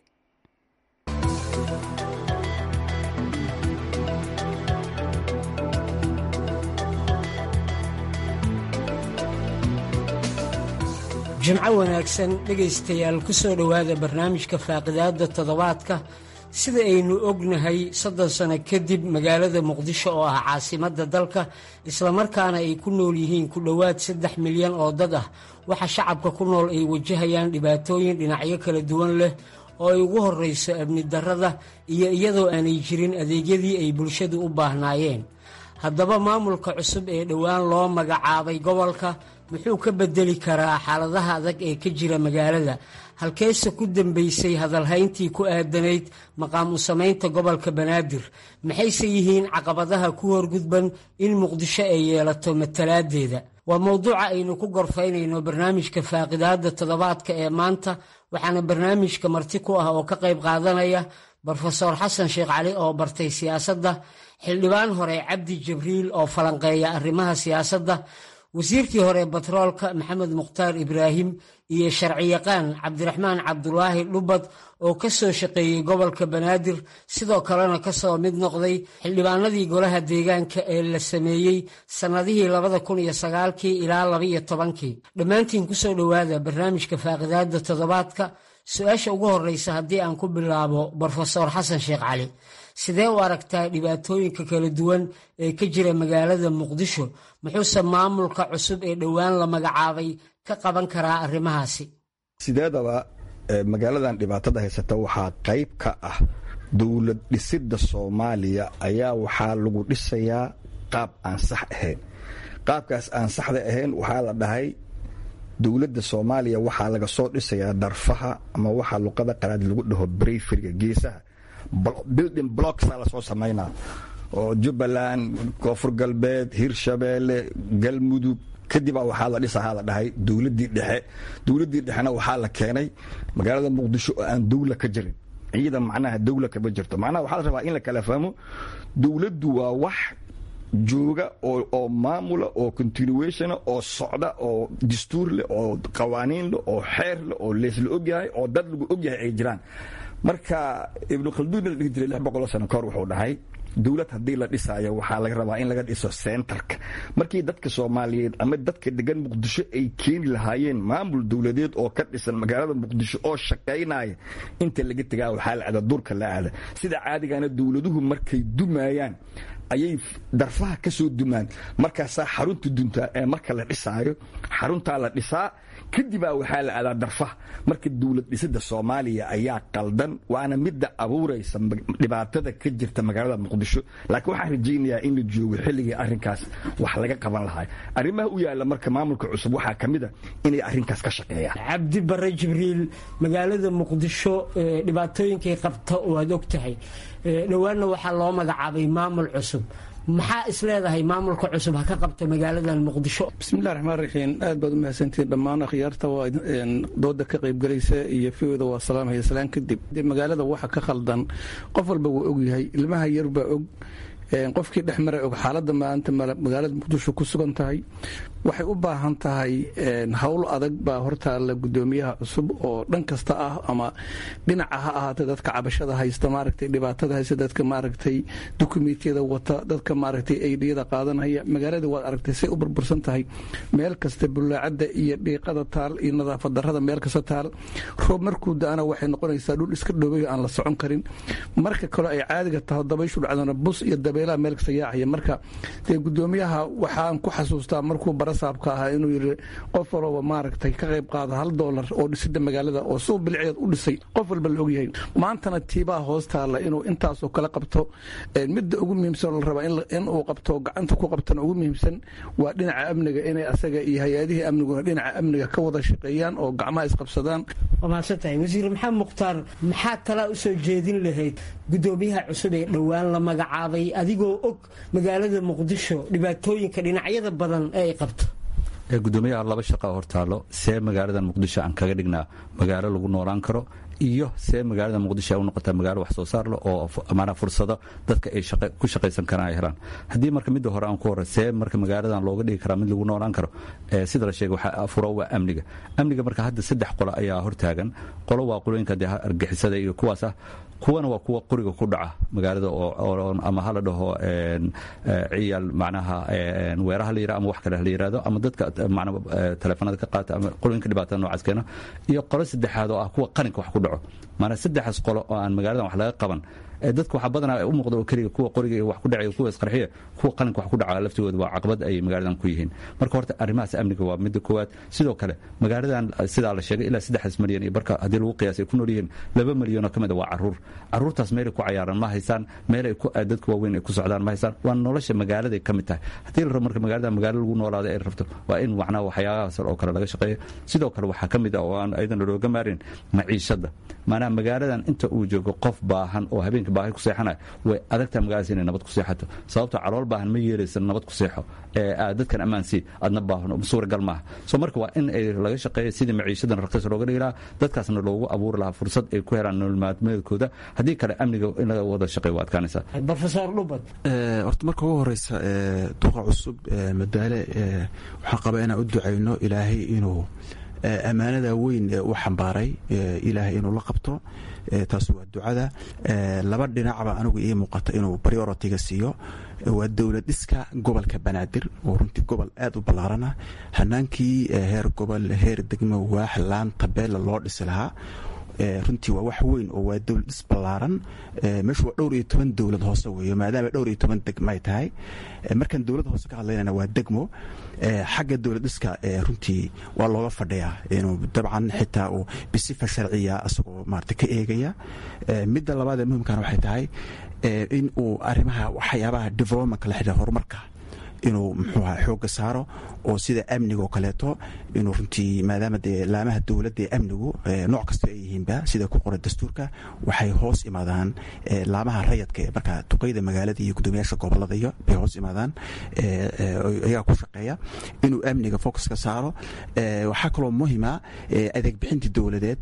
jimco wanaagsan dhegaystayaal ku soo dhowaada barnaamijka faaqidaadda toddobaadka sida aynu ognahay soddon sano kadib magaalada muqdisho oo ah caasimadda dalka islamarkaana ay ku nool yihiin ku dhowaad saddex milyan oo dad ah waxa shacabka ku nool ay wajahayaan dhibaatooyin dhinacyo kala duwan leh oo ay ugu horrayso amni darrada iyo iyadoo aanay jirin adeegyadii ay bulshadu u baahnaayeen haddaba maamulka cusub ee dhowaan loo magacaabay gobolka muxuu ka bedeli karaa xaaladaha adag ee ka jira magaalada halkeese ku dambaysay hadalhayntii ku aadanayd maqaam u samaynta gobolka banaadir maxayse yihiin caqabadaha ku horgudban in muqdisho ay yeelato matalaadeeda waa mowduuca aynu ku gorfaynayno barnaamijka faaqidaadda toddobaadka ee maanta waxaana barnaamijka marti ku ah oo ka qayb qaadanaya brofeor xasan sheekh cali oo bartay siyaasadda xildhibaan hore cabdi jibriil oo falanqeeya arrimaha siyaasadda wasiirkii hore batroolka maxamed mukhtaar ibraahim iyo sharciyaqaan cabdiraxmaan cabdulaahi dhubad oo ka soo shaqeeyey gobolka banaadir sidoo kalena ka soo mid noqday xildhibaanadii golaha deegaanka ee la sameeyey sannadihii labada kun iyo sagaalkii ilaa labaiyo tobankii dhammaantiin kusoo dhowaada barnaamijka faaqidaadda toddobaadka su-aasha ugu horreysa haddii aan ku bilaabo brofesor xasan sheekh cali sidee u aragtaa dhibaatooyinka kala duwan ee ka jira magaalada muqdisho muxuuse maamulka cusub ee dhowaan la magacaabay ka qaban karaa arrimahaasi sideedaba magaaladan dhibaatada haysata waxaa qayb ka ah dowlad dhisidda soomaaliya ayaa waxaa lagu dhisayaa qaab aan sax ahayn qaabkaas aan saxda ahayn waxaa la dhahay dowladda soomaaliya waxaa laga soo dhisayaa darfaha ama waxaa luqada qalaad lagu dhaho breyferiga geesaha building blocksa lasoo samaynaa oo jubbaland koonfur galbeed hirshabeelle galmudug kadibaa waxaa la dhisahaa la dhahay dowladdii dhexe dowladdii dhexena waxaa la keenay magaalada muqdisho oo aan dowla ka jirin ciidan macnaha dowla kama jirto macnaha waxaa la rabaa in la kala fahmo dowladdu waa wax jooga oo maamula oo continuationa oo socda oo dastuur leh oo qawaaniin leh oo xeer leh oo leesla ogyahay oo dad lagu ogyahay ay jiraan marka ibnu khalduun la dhihi jiray lix boqoloo sano kahor wuxuu dhahay dowlad haddii la dhisaayo waxaa laga rabaa in laga dhiso sentarka markii dadka soomaaliyeed ama dadka degan muqdisho ay keeni lahaayeen maamul dowladeed oo ka dhisan magaalada muqdisho oo shaqaynaya inta laga tegaa waxaa la aada durka la aada sida caadigana dowladuhu markay dumayaan ayay darfaha ka soo dumaan markaasaa xarunta duntaa ee marka la dhisaayo xaruntaa la dhisaa kadibaa waxaa la aadaa darfaha marka dowlad dhisida soomaaliya ayaa qaldan waana midda abuuraysa dhibaatada ka jirta magaalada muqdisho laakiin waxaan rajaynayaa in la joogo xilligii arrinkaas wax laga qaban lahaa arrimaha u yaalla marka maamulka cusub waxaa ka mid a inay arrinkaas ka shaqeeyaan cabdi bare jibriil magaalada muqdisho dhibaatooyinkay qabta oo aad og tahay dhowaanna waxaa loo magacaabay maamul cusub maxaa is leedahay maamulka cusub ha ka qabta magaaladan muqdisho bismillahi raxmaan raxiim aad baad u mahadsantihiin dhammaan akhyaarta waa dooda ka qaybgalaysa iyo fiwda waa salaamhaya salaan kadib magaalada waxa ka khaldan qof walba wuu ogyahay ilmaha yar baa og qofkii dhex maray og xaaladda maanta magaalada muqdisho ku sugan tahay waxay u baahan tahay howl adag baa hortaalla gudoomiyaha cusub oo dhan kasta ah ama dhinaca ha ahaatay dadka cabashada haysta maaragtay dhibaatada haysta dadka maaragtay dukumiintiyada wata dadka maaragtay aydiyada qaadanaya magaalada waad aragtay say u burbursan tahay meel kasta bulaacadda iyo dhiiqada taal iyo nadaafad darrada meel kasta taal roob markuu da-ana waxay noqonaysaa dhul iska dhoobayo aan la socon karin marka kale ay caadiga taho dabayshu dhacdana bus iyo dabeelaha meel kasta yaacaya marka dee gudoomiyaha waxaan ku xasuustaa markuu barasaabka ahaa inuu yidhi qof walba maaragtay ka qayb qaada hal doolar oo dhisida magaalada oo suu bilceed u dhisay qof walba la ogyahay maantana tiibaa hoos taalla inuu intaasoo kala qabto midda ugu muhiimsan oo la rabaa in uu qabto gacanta ku qabtana ugu muhiimsan waa dhinaca amniga inay asaga iyo hay-adihii amniguna dhinaca amniga ka wada shaqeeyaan oo gacmaha isqabsadaan waa mahadsantahay wasiir maxamed mukhtaar maxaa talaa u soo jeedin lahayd gudoomiyaha cusub ee dhowaan la magacaabay adigoo og magaalada muqdisho dhibaatooyinka dhinacyada badan ee ay qabto gudoomiyaha laba shaqa hortaalo see magaaladan muqdisho aan kaga dhignaa magaalo lagu noolaan karo iyo see magaalada muqdisho ay u noqotaa magaalo wax soo saar leh oo maanaa fursado dadka ay ku shaqaysan karaan ay helaan haddii marka midda hore aan ku horre see marka magaaladan looga dhigi karaa mid lagu noolaan karo sida la sheegay waxaa furo waa amniga amniga marka hadda saddex qolo ayaa hortaagan qolo waa qolooyinka dee argixisada iyo kuwaas ah kuwana waa kuwa qoriga ku dhaca magaalada ama hala dhaho ciyaal macnaha weeraha la yira ama wax kale la yiraahdo ama dadka teleefanada ka qaata ama qolooyinka dhibaatada noocaas keena iyo qolo saddexaad oo ah kuwa qaninka wax ku dhaco maanaa saddexaas qolo oo aan magaaladan wax laga qaban dadka waxaa badanaa u muuqda oo keliya kuwa qoriga iyo wax ku dhacaya kuwa isqarxiya kuwa qalinka wax ku dhaca laftigooda waa caqabad ay magaaladan ku yihiin marka horta arrimahaas amniga waa midda koowaad sidoo kale magaaladan sidaa la sheegay ilaa saddexdaas malyan iyo barka haddii lagu qiyaas ay ku nool yihiin laba malyanoo ka mid a waa caruur caruurtaas meelay ku cayaaran ma haysaan meel ay dadka waaweyn ay ku socdaan ma haysaan waa nolosha magaaladay ka mid tahay haddii la rabo marka magaalada magaalo lagu noolaada ay rabto waa in macnaha waxyaabahaas oo kale laga shaqeeyo sidoo kale waxaa ka mid ah oo aan aydan looga maarin maciishadda maanaha magaaladan inta uu joogo qof baahan oo habeenka baahi ku seexanaya way adagtaa magaaladaas inay nabad ku seexato sababto calool baahan ma yeelaysa nabad ku seexo dadkan ammaan sii adna baahno suuragal maaha so marka waa in ay laga shaqeeya sidii maciishadan raqiis looga dhigi lahaa dadkaasna loogu abuuri lahaa fursad ay ku helaan nolol maalmeedkooda haddii kale amniga in laga wada shaqeeyo waa adkaanaysaa brofesor dhubad horta marka ugu horeysa duqa cusub madaale waxaan qabaa inaan u ducayno ilaahay inuu ammaanada weyn ee u xambaaray ilaahay inuu la qabto taas waa ducada laba dhinacba anigu ii muuqata inuu prioritiga siiyo waa dowlad dhiska gobolka banaadir oo runtii gobol aad u ballaarana hanaankii heer gobol heer degmo waax laan tabeella loo dhisi lahaa runtii waa wax weyn oo waa dowlad dhis ballaaran meeshu waa dhowr iyo toban dowlad hoose weeyo maadaama dhowr iyo toban degmo ay tahay markaan dowlad hoose ka hadlaynana waa degmo xagga dowlad dhiska runtii waa looga fadhiyaa inuu dabcan xitaa uu bisifa sharciya asagoo maarata ka eegaya midda labaad ee muhimkana waxay tahay in uu arrimaha waxyaabaha developmentka la xidhiira horumarka inuu muxuu aha xoogga saaro oo sida amniga oo kaleeto inuu runtii maadaama dee laamaha dowladda ee amnigu nooc kasta ay yihiinba sida ku qoran dastuurka waxay hoos imaadaan laamaha rayadka ee markaa duqeyda magaalada iyo guddoomiyaasha gobolada iyo bay hoos imaadaan ayagaa ku shaqeeya inuu amniga focus ka saaro waxaa kaloo muhima adeeg bixintii dowladeed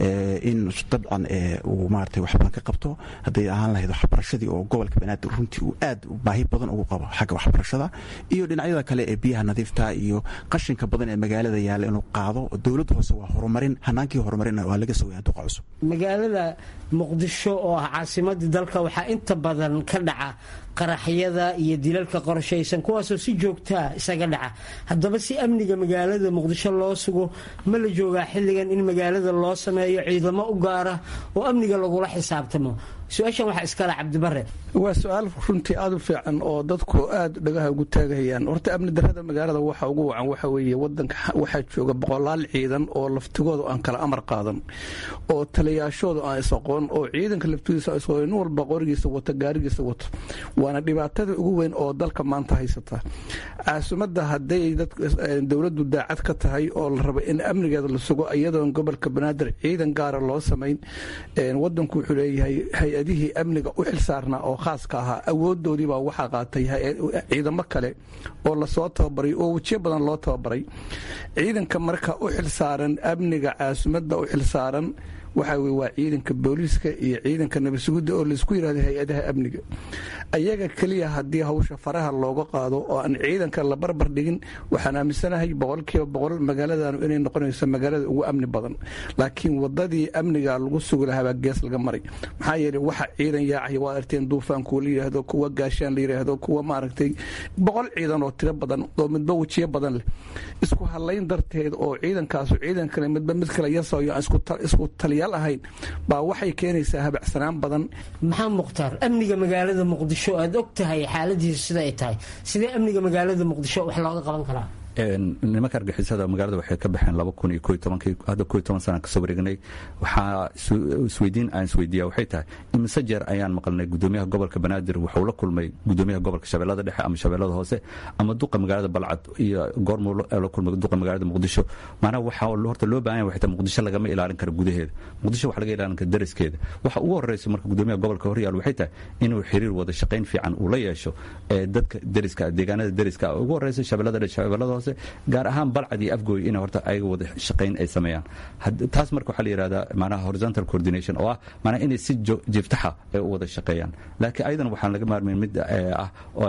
in dabcan uu maarata wax badan ka qabto hadday ahaan lahayd waxbarashadii oo gobolka banaadir runtii uu aad baahi badan ugu qabo xagga waxbarashada iyo dhinacyada kale ee biyaha nadiifta iyo qashinka badan ee magaalada yaalla inuu qaado dowladda hoose waa horumarin hanaankii horumarinna waa laga sugaya duqa cusub magaalada muqdisho oo ah caasimadii dalka waxaa inta badan ka dhaca qaraxyada iyo dilalka qorshaysan kuwaasoo si joogtaa isaga dhaca haddaba si amniga magaalada muqdisho loo sugo ma la joogaa xilligan in magaalada loo sameeyo ciidamo u gaara oo amniga lagula xisaabtamo su-aashan waxaa iskale cabdibare waa su-aal runtii aada u fiican oo dadku aada dhagaha ugu taagahayaan horta amni darada magaalada waxa ugu wacan waxa weeye wadanka waxaa jooga boqolaal ciidan oo laftigooda aan kala amar qaadan oo taliyaashooda aan is-aqoon oo ciidanka laftigiisa isaqoon nin walba qorigiisa wato gaarigiisa wato waana dhibaatada ugu weyn oo dalka maanta haysata caasimadda hadday dowladdu daacad ka tahay oo la rabo in amnigeeda la sugo iyadoon gobolka banaadir ciidan gaara loo samayn wadanku wuxuu leeyahay hay-adihii amniga u xilsaarnaa oo khaaska ahaa awoodoodiibaa waxaa qaatay ciidamo kale oo lasoo tababaray oo wejiyo badan loo tababaray ciidanka marka u xilsaaran amniga caasimadda u xilsaaran waxa weye waa ciidanka booliiska iyo ciidanka nabadsugidda oo laysku yidhahdo hay-adaha amniga ayaga keliya haddii hawsha faraha looga qaado oo aan ciidanka la barbar dhigin waxaan aaminsanahay boqolkiiba boqol magaaladanu inay noqonayso magaalada ugu amni badan laakiin wadadii amniga lagu sugi lahaabaa gees laga maray maxaa yeele waxa ciidan yaacaya waa arteen duufaankuwa la yidhaahdo kuwa gaashaan la yidhaahdo kuwa maaragtay boqol ciidan oo tiro badan oo midba wejiyo badan leh isku hadlayn darteed oo ciidankaasu ciidan kale midba mid kale yasayo aan isku taliya ahayn baa waxay keenaysaa habacsanaan badan maxaa mukhtaar amniga magaalada muqdisho aad og tahay xaaladiisu sida ay tahay sidee amniga magaalada muqdisho wax looga qaban karaa nimanka argixisada magaalada waxay ka baxeen laba kun iyo ko iyo tobankii hadda ko iyo toban sana kasoo wareegnay waxaa isweydiin aan isweydiiya waxay tahay imise jeer ayaan maqalnay gudoomiyaha gobolka banaadir wuxuu la kulmay gudoomiyaha gobolka shabeellada dhexe ama shabeellada hoose ama duqa magaalada balcad iyo goormuu la kulmay duqa magaalada muqdisho maanaha waxaa horta loo baahan yahay waxay tahay muqdisho lagama ilaalin karo gudaheeda muqdisho waxa laga ilaalin kara dariskeeda waxa ugu horreysa marka gudoomiyaha gobolka horyaal waxay tahay inuu xiriir wada shaqayn fiican uu la yeesho dadka deriska deegaanada deriska ugu horreysa shabeellada dhexe shabeellada hoose gaar ahaan balcad iyo afgooy in horta ayaga wada shaqayn ay sameeyaan taas marka waxaa la yidhahdaa manaha horizontal coordination oo ah manaha inay si jiftaxa ay u wada shaqeeyaan laakiin ayadan waxaan laga maarmayn mid ah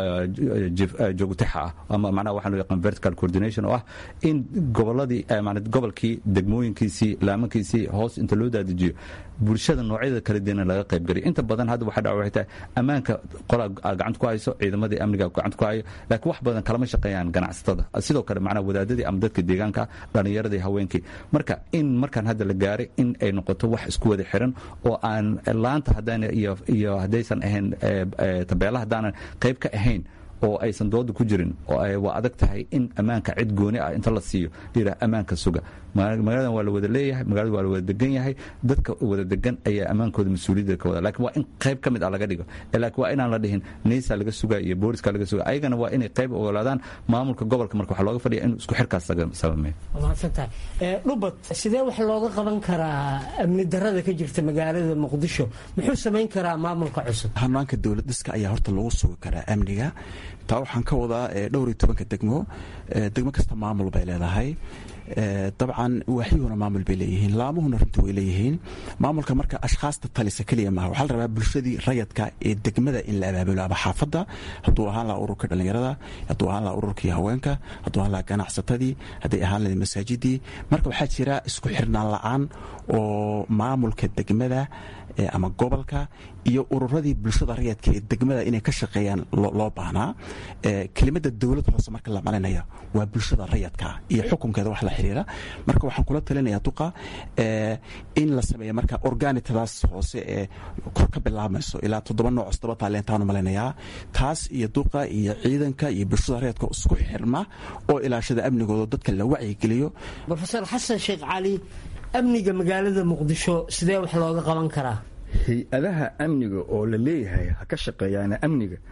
joogtaxa ah ama manaha waxaa loo yaqaan vertical coordination oo ah in goboladii gobolkii degmooyinkiisii laamankiisii hoos inta loo daadijiyo bulshada noocyada kala duwana laga qaybgeliyo inta badan hadda waxa dhaca waxay tahay ammaanka qolaa gacanta ku hayso ciidamadii amniga gacanta ku hayo laakiin wax badan kalama shaqeeyaan ganacsatada sidoo kale macnaha wadaadadii ama dadka deegaanka dhallinyaradii haweenkii marka in markaan hadda la gaaray in ay noqoto wax isku wada xiran oo aan laanta haddaan iyo haddaysan ahayn tabeela haddaanan qayb ka ahayn oo aysan dooda ku jirin waa adag tahay in ammaanka cid gooni ah inta la siiyo layidhaha ammaanka suga magaaladan waa la wada leeyahay magalada waa la wada degan yahay dadka wada degan ayaa ammaankooda mas-uuliyadda ka wada lakin waa in qayb ka mid ah laga dhigo laakiin waa inaan la dhihin neysa laga sugaa iyo booliska laga sugaa ayagana waa inay qayb ogolaadaan maamulka gobolka marka waxaa looga fadhiya inuu isku xirkaas sameeyo mahadsantahay dhubad sidee wax looga qaban karaa amni darada ka jirta magaalada muqdisho muxuu samayn karaa maamulka cusub hanaanka dowlad dhiska ayaa horta lagu sugi karaa amniga taa waxaan ka wadaa dhowr iyo tobanka degmo degmo kasta maamul bay leedahay dabcan waaxyuhuna maamul bay leeyihiin laamuhuna runtii way leeyihiin maamulka marka ashkhaasta talisa keliya maaha waxaa la rabaa bulshadii rayadka ee degmada in la abaabulo ama xaafadda hadduu ahaan lahaa ururka dhallinyarada hadduu ahaan lahaa ururkii haweenka hadduu ahaan lahaa ganacsatadii hadday ahaan lahayd masaajidii marka waxaa jira isku xirnaan la-aan oo maamulka degmada ama gobolka iyo ururadii bulshada rayadka ee degmada inay ka shaqeeyaan loo baahnaa kelimada dowlad hoose marka la malinaya waa bulshada rayadka iyo xukunkeeda wax la xiriira marka waxaan kula talinaya duqa in la sameeya marka organitadaas hoose ee kor ka bilaabmayso ilaa toddoba nooc toddoba taalentaanu malinayaa taas iyo duqa iyo ciidanka iyo bulshada rayadka isku xirma oo ilaashada amnigooda dadka la wacyigeliyo rofeor xasan sheekh cali amniga magaalada muqdisho sidee wax looga qaban karaa hay-adaha amniga oo la leeyahay ha ka shaqeeyaana amniga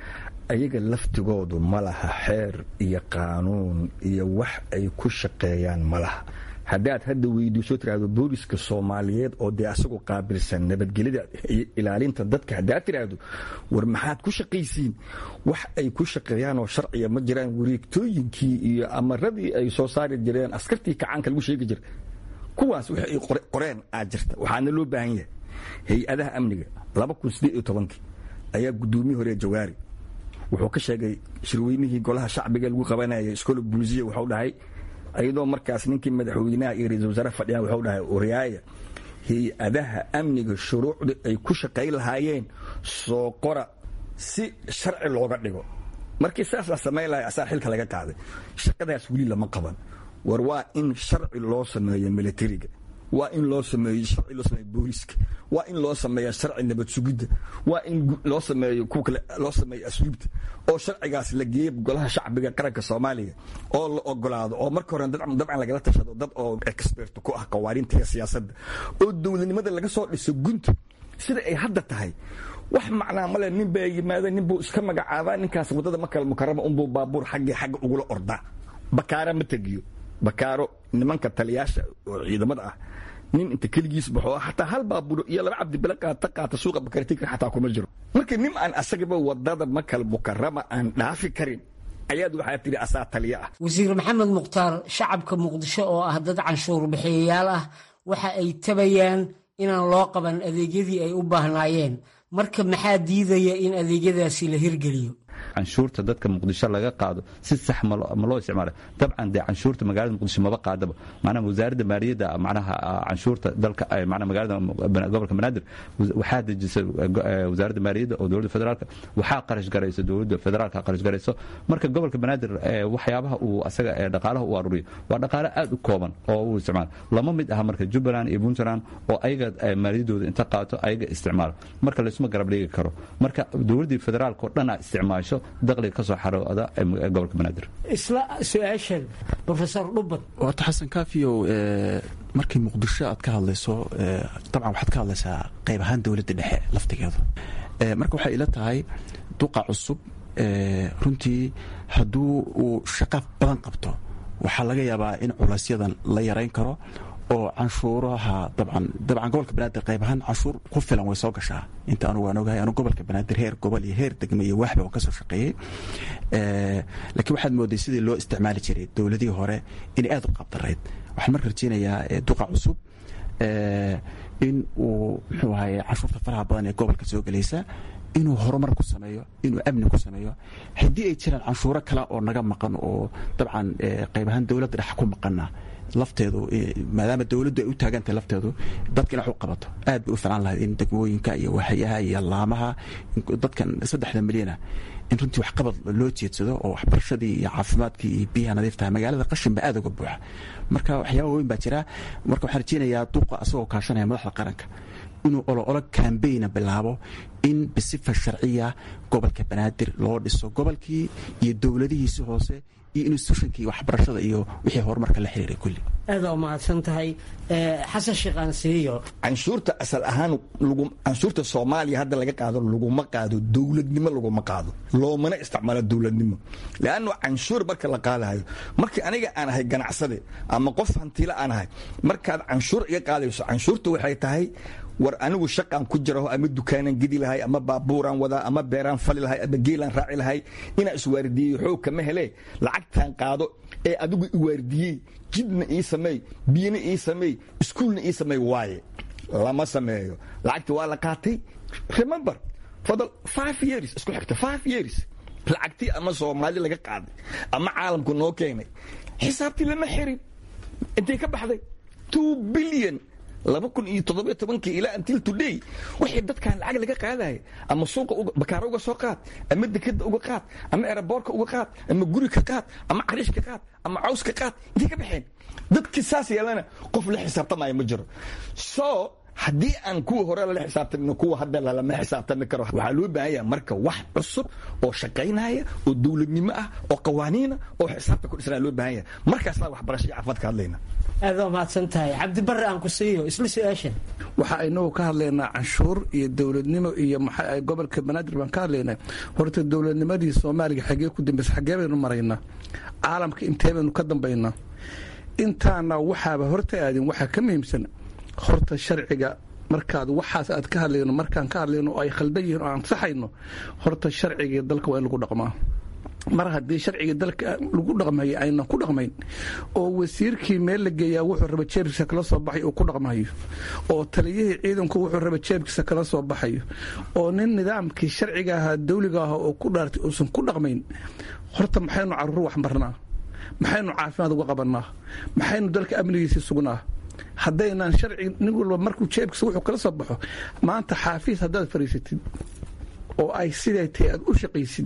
ayaga laftigoodu ma laha xeer iyo qaanuun iyo wax ay ku shaqeeyaan ma laha haddaad hadda weydiiso tiraahdo booliska soomaaliyeed oo dee asagu qaabilsan nabadgelyada iyo ilaalinta dadka haddaad tiraahdo war maxaad ku shaqaysiin wax ay ku shaqeeyaan oo sharciya ma jiraan wareegtooyinkii iyo amaradii ay soo saari jireen askartii kacaanka lagu sheegi jira kuwaas wix ay qoreen aad jirta waxaana loo baahan yahay hay-adaha amniga ayaa gudoomiyii hore jawaari wuxuu ka sheegay shirweynihii golaha shacbiga lagu qabanayay iskoola bulisiya wuxuu dhahay ayadoo markaas ninkii madaxweynaha iyo ra-isul wasaare fadhiya wuxuu dhahay oryaaya hay-adaha amniga shuruucda ay ku shaqayn lahaayeen soo qora si sharci looga dhigo markii saas la samayn lahay asaa xilka laga qaaday shaqadaas weli lama qaban war waa in sharci loo sameeyo militariga waa in loo sameeyo sharci loo sameeyo booliska waa in loo sameeyo sharci nabad sugidda waa in loo sameeyo kuwa kale loo sameeyo asluubta oo sharcigaas la geeyo golaha shacbiga qaranka soomaaliya oo la ogolaado oo marka hore dabcan lagala tashado dad oo expert ku ah qawaarinta iyo siyaasadda oo dowladnimada laga soo dhiso gunta sida ay hadda tahay wax macnaa male nin baa yimaada nin buu iska magacaabaa ninkaas waddada makal mukarama unbuu baabuur xaggii xagga ugula ordaa bakaara ma tegiyo bakaaro nimanka taliyaasha oo ciidamada ah nin inta keligiis baxo xataa hal baabuuro iyo laba cabdibile qaata qaata suuqa bakartikar xataa kuma jiro marka nin aan asagaba wadada makal mukarama aan dhaafi karin ayaad waxaa tidhi asaa taliya ah wasiir maxamed mukhtaar shacabka muqdisho oo ah dad canshuur bixiyayaal ah waxa ay tabayaan inaan loo qaban adeegyadii ay u baahnaayeen marka maxaa diidaya in adeegyadaasi la hirgeliyo canshuurta dadka muqdisho laga qaado si sax ma loo isticmaala dabcan dee canshuurta magaalada muqdisho maba qaadaba macnaha wasaaradda maaliyadda macnaha canshuurta dalka macnaha magaalada gobolka banaadir waxaa dejisay wasaaradda maaliyadda oo dowladda federaalka waxaa qarash garayso dowladda federaalka qarash garayso marka gobolka banaadir waxyaabaha uu asaga dhaqaalaha u aruriyo waa dhaqaale aad u kooban oo uu isticmaalo lama mid aha marka jubbaland iyo puntland oo ayaga maaliyaddooda inta qaato ayaga isticmaalo marka laysuma garab dhigi karo marka dowladdii federaalka oo dhan a isticmaasho daqliga ka soo xarooda gobolka banaadir isla su-aashan rofesor dhubad waata xasan kaafiyow markii muqdisho aad ka hadlayso dabcan waxaad ka hadlaysaa qayb ahaan dowladda dhexe laftigeeda marka waxay ila tahay duqa cusub runtii hadduu uu shaqo badan qabto waxaa laga yaabaa in culaysyadan la yarayn karo oo canshuuraha dabcan dabcan gobolka banaadir qayb ahaan canshuur ku filan way soo gashaa inta anugu aan ogahay anu gobolka banaadir heer gobol iyo heer degme iyo waaxba waan ka soo shaqeeyey laakiin waxaad mooday sidii loo isticmaali jiray dowladihii hore inay aad u qabdarayd waxaan marka rajeynayaa duqa cusub in uu muxuu ahaye canshuurta faraha badan ee gobolka soo gelaysa inuu horumar ku sameeyo inuu amni ku sameeyo haddii ay jiraan canshuuro kale oo naga maqan oo dabcan qayb ahaan dowladda dhex ku maqana lafteedu maadaama dowladdu ay u taagantahay lafteedu dadka inax u qabato aad bay u filan lahayd in degmooyinka iyo waxyaha iyo laamaha dadkan saddexda milyana in runtii waxqabad loo jeedsado oo waxbarashadii iyo caafimaadkii iyo biyaha nadiiftaha magaalada qashin ba aad uga buuxa marka waxyaaba weyn baa jira marka waxaan rajeynayaa duqa asagoo kaashanaya madaxda qaranka inuu oloolo kambayna bilaabo in bisifa sharciya gobolka banaadir loo dhiso gobolkii iyo dowladihiisi hoose iyo institutionkii waxbarashada iyo wixii horumarka la xiriiray kulli aadaa umahadsan tahay xasan sheekh aansiiyo canshuurta asal ahaan canshuurta soomaaliya hadda laga qaado laguma qaado dowladnimo laguma qaado loomana isticmaalo dowladnimo leanno canshuur marka la qaadahayo markii aniga aan ahay ganacsade ama qof hantiila aan ahay markaad canshuur iga qaadayso canshuurta waxay tahay war anigu shaqaan ku jiraho ama dukaanan gedi lahay ama baabuuraan wadaa ama beeraan fali lahay ama geelaan raaci lahay inaan iswaardiyeyo xoog kama hele lacagtaan qaado ee adigu iwaardiyey jidna ii sameey biyana ii sameey iskuulna ii sameey waaye lama sameeyo lacagti waa la qaatay remember for the five years isku xigta five years lacagtii ama soomaali laga qaaday ama caalamku noo keenay xisaabtii lama xirin intay ka baxday two billion laba kun iyo toddobiyo tobankii ilaa until today wixii dadkan lacag laga qaadaya ama suuqa bakaaro uga soo qaad ama dekeda uga qaad ama eraboorka uga qaad ama guri ka qaad ama cariish ka qaad ama caws ka qaad intay ka baxeen dadkii saas yeelana qof la xisaabtamaya ma jiro so haddii aan kuwa hore lala xisaabtamin kuwa hadda lalama xisaabtami karo waxaa loo baahan yaha marka wax cusub oo shaqaynaya oo dowladnimo ah oo qawaaniina oo xisaabta ku dhisnaa loo baahan yaha markaasaa waxbarasho iyo caafimaad ka hadlayna aad waa mahadsan tahay cabdibare aan ku siiyo isla su-aashan waxa aynagu ka hadlaynaa canshuur iyo dowladnimo iyo maxaa gobolka banaadir baan ka hadlaynaa horta dowladnimadii soomaaliga xagee ku dambaysa xagee baynu maraynaa caalamka intee baynu ka dambaynaa intaana waxaaba horta aadin waxaa ka muhiimsan horta sharciga markaad waxaas aad ka hadlayno markaan ka hadlayno oo ay khaldan yihiin oo aan saxayno horta sharcigii dalka waa in lagu dhaqmaa mar haddii sharcigii dalka lagu dhaqmayo aynan ku dhaqmayn oo wasiirkii meel la geeyaa wuxuu raba jeebkiisa kala soo baxay uu ku dhaqmayo oo taliyihii ciidanku wuxuu raba jeebkiisa kala soo baxayo oo nin nidaamkii sharciga ahaa dawliga ah oo ku dhaartay uusan ku dhaqmayn horta maxaynu caruur wax marnaa maxaynu caafimaad uga qabanaa maxaynu dalka amnigiisii sugnaa haddaynaan sharci nin walba markuu jeebkiisa wuxuu kala soo baxo maanta xaafiis haddaad fariisatid oo ay siday tahay aad u shaqaysid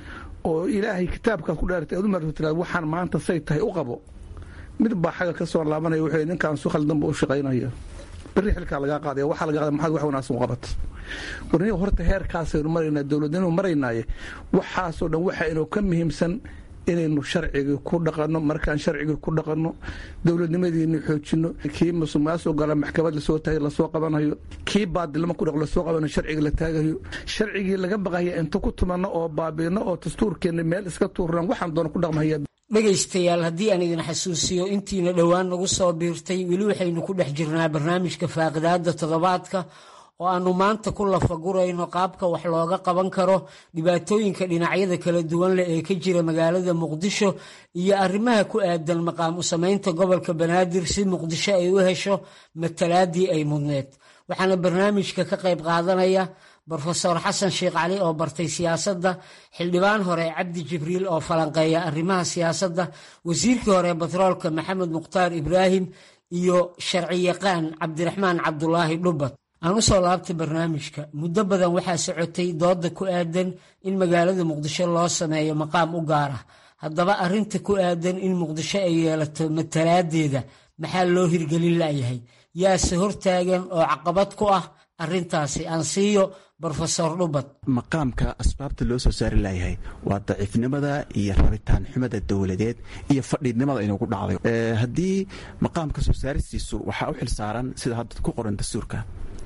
oo ilaahay kitaabkaad ku dhaartay aad u marto tiraad waxaan maanta say tahay u qabo mid baa xaga ka soo laabanaya wuxuu ninkaan su khaldanba u shaqaynaya berri xilkaa lagaa qaadaya waxaa laga qaada maxaad wax wanaagsan u qabat warniga horta heerkaasaynu maraynaa dowladnimo maraynaaye waxaasoo dhan waxa inuu ka muhiimsan inaynu sharcigii ku dhaqanno markaan sharcigii ku dhaqanno dowladnimadiina xoojino kii musuqmaasuq gala maxkamad lasoo taagay lasoo qabanayo kii baadilnimo ku dhaq lasoo qabanayo sharciga la taagayo sharcigii laga baqaya inta ku tumanno oo baabiino oo dastuurkeenna meel iska tuurnaan waxaan doona ku dhaqmahaya dhegaystayaal haddii aan idin xasuusiyo intiina dhowaan nagu soo biirtay weli waxaynu ku dhex jirnaa barnaamijka faaqidaada toddobaadka oo aanu maanta ku lafagurayno qaabka wax looga qaban karo dhibaatooyinka dhinacyada kala duwan leh ee ka jira magaalada muqdisho iyo arrimaha ku aadan maqaam u samaynta gobolka banaadir si muqdisho ay u hesho matalaadii ay mudneed waxaana barnaamijka ka qayb qaadanaya brofesor xasan sheekh cali oo bartay siyaasadda xildhibaan hore cabdi jibriil oo falanqeeya arrimaha siyaasadda wasiirkii hore batroolka maxamed mukhtaar ibraahim iyo sharciyaqaan cabdiraxmaan cabdulaahi dhubad aan u soo laabtay barnaamijka muddo badan waxaa socotay dooda ku aadan in magaalada muqdisho loo sameeyo maqaam u gaar ah haddaba arrinta ku aadan in muqdisho ay yeelato matalaadeeda maxaa loo hirgelin layahay yaase hortaagan oo caqabad ku ah arrintaasi aan siiyo brofesor dhubad maqaamka asbaabta loo soo saari layahay waa daciifnimada iyo rabitaan xumada dowladeed iyo fadhiidnimada inuu ku dhacday haddii maqaamka soo saaristiisu waxaa u xilsaaran sida hadda ku qoran dastuurka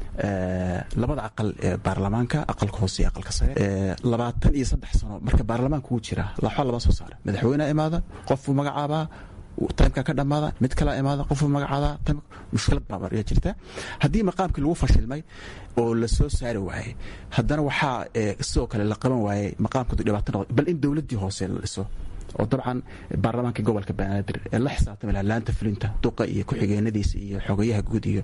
labada aqal ee baarlamaanka aqalka hoose iyo aqalka sare labaatan iyo saddex sano marka baarlamaanka uu jira laxo laba soo saara madaxweynea imaada qofuu magacaabaa timeka ka dhammaada mid kalaa imaada qofuu magacaabaa mushkilad baabar ayaa jirta haddii maqaamkii lagu fashilmay oo la soo saari waayey haddana waxaa sidoo kale la qaban waayey maqaamkadu dhibaato noqday bal in dowladdii hoose la dhiso oo dabcan baarlamaanka gobolka banaadir ee la xisaabtami laha laanta fulinta duqa iyo ku-xigeenadiisa iyo xogayaha guud iyo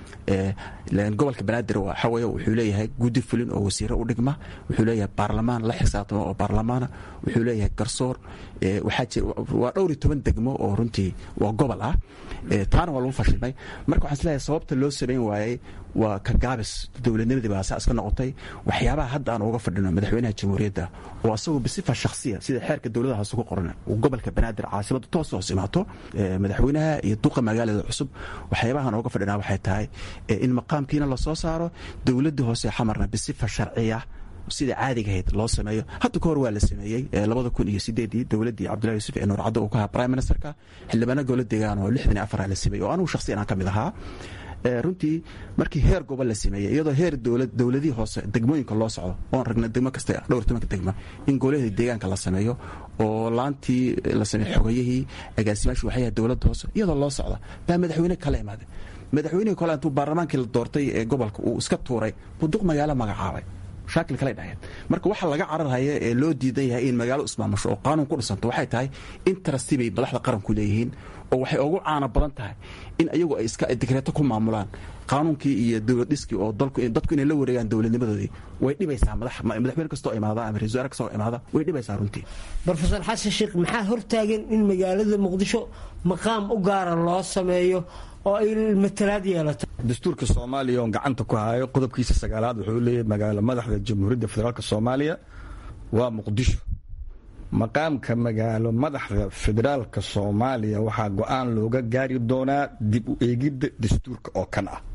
gobolka banaadir waxa weye wuxuu leeyahay guddi fulin oo wasiiro u dhigma wuxuu leeyahay baarlamaan la xisaabtama oo baarlamaana wuxuu leeyahay garsoor waxaa jira waa dhowr iyo toban degmo oo runtii waa gobol ah taana waa lagu fashilmay marka waxaan isleeyahay sababta loo samayn waayey waa ka gaabis dowladnimadii baa saa iska noqotay waxyaabaha hadda aan uga fadhino madaxweynaha jamhuuriyadda oo asagoo bisifa shakhsiya sida xeerka dowladaha hoose ku qoran uu gobolka banaadir caasimada toos hoos imaato madaxweynaha iyo duqa magaalada cusub waxyaabahan uga fadhinaa waxay tahay in maqaamkiina lasoo saaro dowladda hoose xamarna bisifa sharciya sida caadiga ahayd loo sameeyo hadda ka hor waa la sameeyey labada kun iyo sideedii dowladdii cabdullahi yuusuf ee nuurcaddo uu ka ahaa prime ministerka xildhibaano gowla deegaan oo lixdan iyo afara la sameeyey oo anugu shakhsiyan aan ka mid ahaa runtii markii heer gobol la sameeyey iyadoo heer dowladihii hoose degmooyinka loo socdo oon ragna degmo kasta dhowr tobanka degma in goolahii deegaanka la sameeyo oo laantii la sameeyo xogayihii agaasimaashii waxyaha dowladda hoose iyadoo loo socda baa madaxweyne kala imaaday madaxweynihii kole intuu baarlamaankii la doortay ee gobolka uu iska tuuray buduq magaalo magacaabay shaakil kale dhaheen marka waxa laga cararhaya ee loo diidan yahay in magaalo ismaamusho oo qaanuun ku dhisanto waxay tahay interesti bay madaxda qaranku leeyihiin oo waxay ugu caano badan tahay in ayagu ay iska digreeto ku maamulaan qaanuunkii iyo dowlad dhiskii oo dadku inay la wareegaan dowladnimadoodii way dhibaysaa madaxweyne kastoo imaada ama ra-isul wasaare kastoo imaada way dhibaysaa runtii brofesor xasan sheekh maxaa hortaagan in magaalada muqdisho maqaam u gaara loo sameeyo oo ay matalaad yeelato dastuurka soomaaliya oon gacanta ku hayo qodobkiisa sagaalaad wuxuu leeyahay magaalo madaxda jamhuuriyadda federaalk soomaaliya waa muqdisho maqaamka magaalo madaxda federaalka soomaaliya waxaa go-aan looga gaari doonaa dib u eegidda dastuurka oo kan ah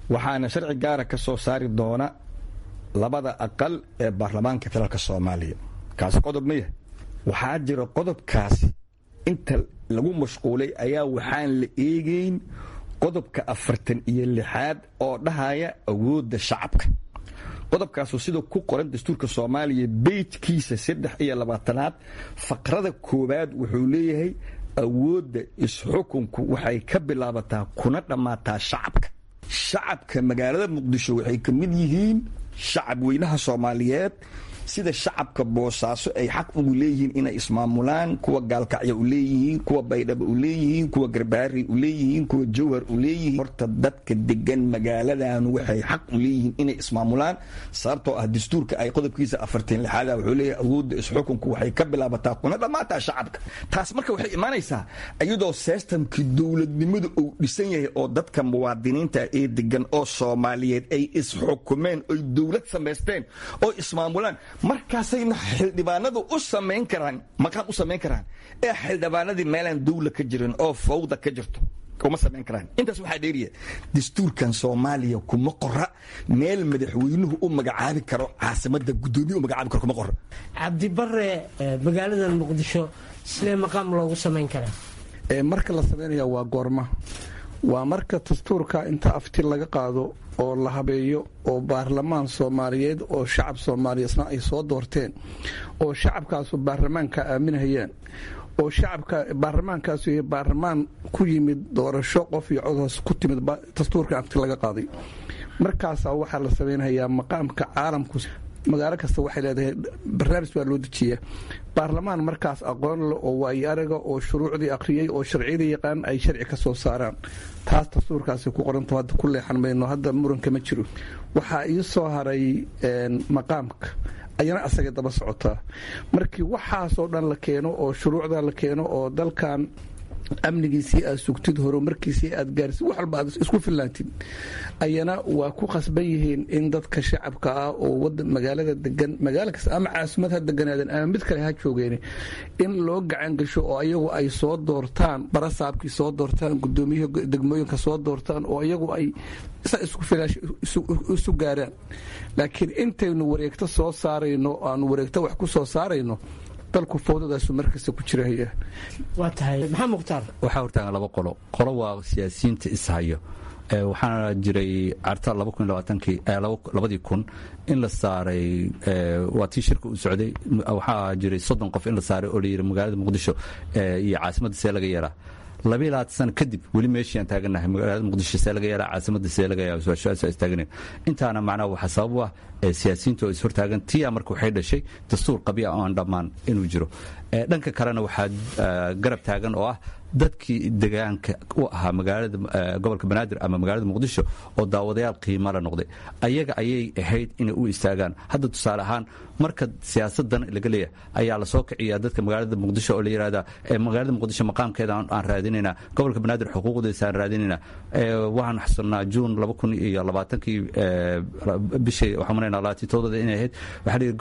waxaana sharci gaara ka soo saari doona labada aqal ee baarlamaanka federaalka soomaaliya kaasi qodob ma yahay waxaa jira qodobkaasi inta lagu mashquulay ayaa waxaan la eegayn qodobka afartan iyo lixaad oo dhahaya awoodda shacabka qodobkaasu sida ku qoran dastuurka soomaaliya beyjkiisa saddex iyo labaatanaad faqrada koowaad wuxuu leeyahay awoodda isxukunku waxay ka bilaabataa kuna dhammaataa shacabka shacabka magaalada muqdisho waxay ka mid yihiin shacab weynaha soomaaliyeed sida shacabka boosaaso ay xaq ugu leeyihiin inay ismaamulaan kuwa gaalkacya u leeyihiin kuwa baydhaba u leeyihiin kuwa garbaari u leeyihiin kuwa jawhar u leeyihiin horta dadka degan magaaladan waxay xaq u leeyihiin inay ismaamulaan sababtoo ah dastuurka ay qodobkiisa afartan lixaada wuxuu leeyahay awoodda isxukunku waxay ka bilaabataa kuna dhammaataa shacabka taas marka waxay imaanaysaa iyadoo systemkii dowladnimadu uu dhisan yahay oo dadka muwaadiniinta ee degan oo soomaaliyeed ay isxukumeen oy dowlad samaysteen oo ismaamulaan markaasayna xildhibaanadu u samayn karaan maqaam u samayn karaan ee xildhibaanadii meelaan dawla ka jirin oo fawda ka jirto kuma samayn karaan intaas waxaa dheeriya dastuurkan soomaaliya kuma qora meel madaxweynuhu u magacaabi karo caasimada gudoomiye u magacaabi karo kuma qora cabdibare magaalada muqdisho sidee maqaam loogu samayn karaa marka la samaynaya waa goorma waa marka dastuurka inta afti laga qaado oo la habeeyo oo baarlamaan soomaaliyeed oo shacab soomaaliyeedna ay soo doorteen oo shacabkaasu baarlamaanka aaminhayaan oo shacabka baarlamaankaasu yahay baarlamaan ku yimid doorasho qof iyo codhoos ku timid dastuurka afti laga qaaday markaasaa waxaa la samaynhayaa maqaamka caalamku magaalo kasta waxay leedahay barnaamij baa loo dejiyaa baarlamaan markaas aqoon leh oo waayo araga oo shuruucdii akhriyey oo sharciyadii yaqaan ay sharci ka soo saaraan taas dastuurkaasi ku qoranto hadda ku leexan mayno hadda muranka ma jiro waxaa ii soo haray maqaamka ayana asagay daba socotaa markii waxaasoo dhan la keeno oo shuruucda la keeno oo dalkan amnigiisii aad sugtid horumarkiisii aad gaarsid wax walba aad isku fillaantid ayana waa ku khasban yihiin in dadka shacabka ah oo magaalada degan magaalo kasta ama caasimad ha deganaadan ama mid kale ha joogeen in loo gacan gasho oo ayagu ay soo doortaan barasaabkii soo doortaan gudoomiyihii degmooyinka soo doortaan oo iyagu ay sa isu gaaraan laakiin intaynu wareegto soo saarayno aanu wareegto wax ku soo saarayno dalku fowdadaasu markasta ku jirahaya waa tahay maxaa mukhtaar waxaa hortaagan laba qolo qolo waa siyaasiyiinta ishayo waxaana jiray carta labadii kun in la saaray waa tii shirka u socday waxaa jiray soddon qof in la saaray oo layidhi magaalada muqdisho iyo caasimadda see laga yeelaa labiyi labaatan sano kadib weli meeshii aan taaganahay magaalada muqdisho see laga yeelaa caasimadda see laga yeelaa su-aasha istaaganayn intaana macnaha waxaa sabab u ah siyaasiyiinta oo ishortaagan tiya marka waxay dhashay dastuur qabiya oo aan dhammaan inuu jiro dhanka kalena waxaa garab taagan oo ah dadkii degaanka u ahaa magaalada gobolka banaadir ama magaalada muqdisho oo daawadayaal qiimo la noqday ayaga ayay ahayd inay u istaagaan hadda tusaale ahaan marka siyaasadan laga leeyahay ayaa lasoo kiciyaa dadka magaalada muqdisho oo la yidhahda magaalada muqdisho maqaamkeeda aan raadinaynaa gobolka banaadir xuquuqdiisa aan raadinaynaa waxaan xasunnaa juun laba kun iyo labaatankii bishii waxaan maraynaa labaatan todobada inay ahayd waxaa la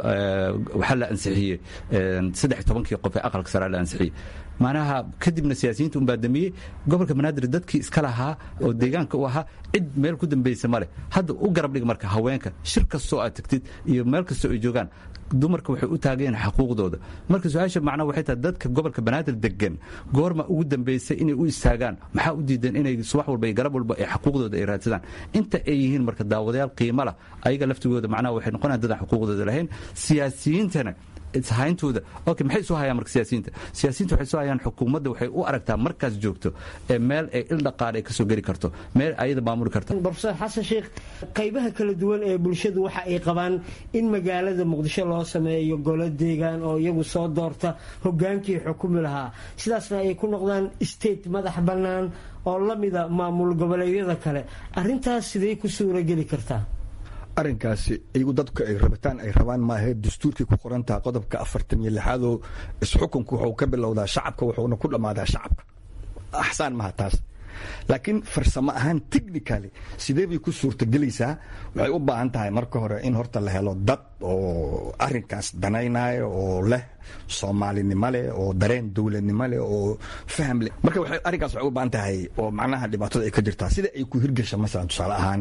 waxaa la ansixiyey saddex tobankii qof ee aqalka sare la ansixiyey macnaha kadibna siyaasiyiinta unbaa damiyey gobolka banaadir dadkii iska lahaa oo deegaanka u ahaa cid meel ku dambaysa ma leh hadda u garab dhig marka haweenka shir kastoo aad tagtid iyo meel kastoo ay joogaan dumarka waxay u taageen xaquuqdooda marka su-aasha macnaha waxay tahay dadka gobolka banaadir degan goorma ugu dambaysay inay u istaagaan maxaa u diidan inay subax walba iyo garab walba ay xaquuqdooda ay raadsadaan inta ay yihiin marka daawadayaal qiimo lah ayaga laftigooda macnaha waxay noqonayaan dadaan xuquuqdooda lahayn siyaasiyiintana ishayntooda okay maxay isu hayaan marka siyaasiyiinta siyaasiyiinta waxay isu hayaan xukuumadda waxay u aragtaa markaas joogto ee meel ay il dhaqaale ay kasoo geli karto meel ayada maamuli karta brofesor xasan sheekh qaybaha kala duwan ee bulshadu waxa ay qabaan in magaalada muqdisho loo sameeyo golo deegaan oo iyagu soo doorta hogaankii xukumi lahaa sidaasna ay ku noqdaan state madax bannaan oo la mida maamul goboleedyada kale arintaas sidee ku suurageli kartaa arrinkaasi iyagu dadku ay rabitaan ay rabaan maahe dastuurkii ku qorantaha qodobka afartan iyo lixaadoo isxukunku wuxuu ka bilowdaa shacabka wuxuuna ku dhammaadaa shacabka axsaan maha taas laakiin farsamo ahaan technically sidee bay ku suurtagelaysaa waxay u baahan tahay marka hore in horta la helo dad oo arinkaas danaynayo oo leh soomaalinimo leh oo dareen dowladnimo leh oo faham leh marka arrinkaas waxay u baahan tahay oo macnaha dhibaatada ay ka jirtaa sida ay ku hirgasha masalan tusaale ahaan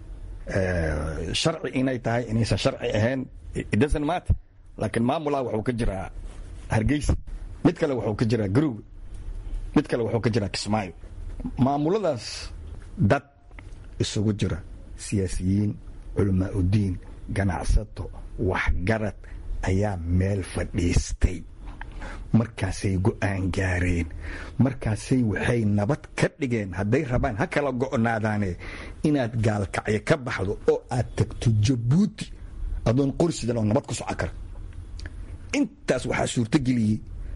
sharci inay tahay inaysan sharci ahayn idasn maata laakiin maamulaa wuxuu ka jiraa hargeysa mid kale wuxuu ka jiraa garowe mid kale wuxuu ka jiraa kismaayo maamuladaas dad isugu jira siyaasiyiin culamaa udiin ganacsato waxgarad ayaa meel fadhiistay markaasay go-aan gaareen markaasay waxay nabad ka dhigeen hadday rabaan ha kala go'naadaane inaad gaalkacyo ka baxdo oo aad tagto jabuuti adoon qorsidan oo nabad ku soco kara intaas waxaa suurtogeliyey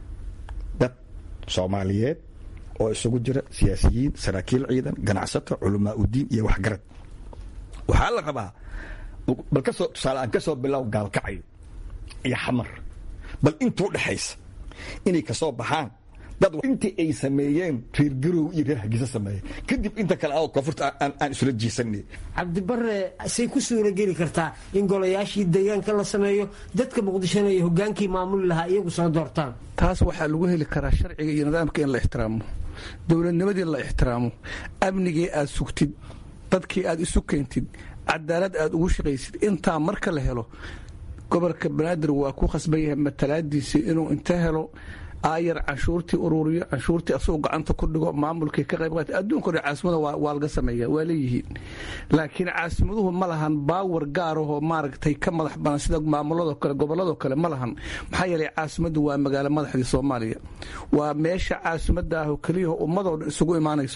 dad soomaaliyeed oo isugu jira siyaasiyiin saraakiil ciidan ganacsato culamaa udiin iyo waxgarad waxaa la rabaa bal kasoo tusaale aan ka soo bilow gaalkacyo iyo xamar bal intuu dhexaysa inay kasoo baxaan dad intii ay sameeyeen reer garow iyo reer hargeysa sameeyeen kadib inta kale oo koonfurta aan isula jiisanay cabdibare say ku suura geli kartaa in golayaashii deegaanka la sameeyo dadka muqdishona iyo hogaankii maamuli lahaa iyagu soo doortaan taas waxaa lagu heli karaa sharciga iyo nidaamka in la ixtiraamo dowladnimadii la ixtiraamo amnigii aad sugtid dadkii aad isu keentid cadaalad aad ugu shaqaysid intaa marka la helo gobolka banaadir waa ku khasban yahay matalaadiisii inuu inta helo aayar canshuurtii ururiyo canshuurtii asagoo gacanta ku dhigo maamulkii ka qayb qaata adduunka hore caasimada waa laga sameeya waa leeyihiin laakiin caasimaduhu ma lahan baawar gaarahoo maaragtay ka madax banan sida maamulado kale gobolladoo kale ma lahan maxaa yeelay caasimaddu waa magaalo madaxdii soomaaliya waa meesha caasimada ahoo keliyaho ummadoo dhan isugu imaanayso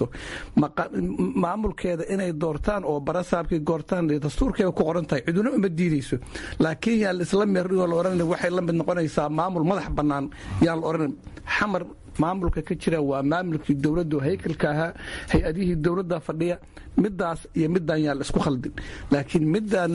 maamulkeeda inay doortaan oo barasaabkii goortaan dastuurkeeda ku qoran tahay ciduna uma diidayso laakiin yaan isla meerdhigoo la odhan waxay la mid noqonaysaa maamul madax bannaan yaan la odhan xamar maamulka ka jira waa maamulkii dowladdu haykalka ahaa hay-adihii dowladda fadhiya midaas iyo midaan yaa la isku khaldin laakiin midaan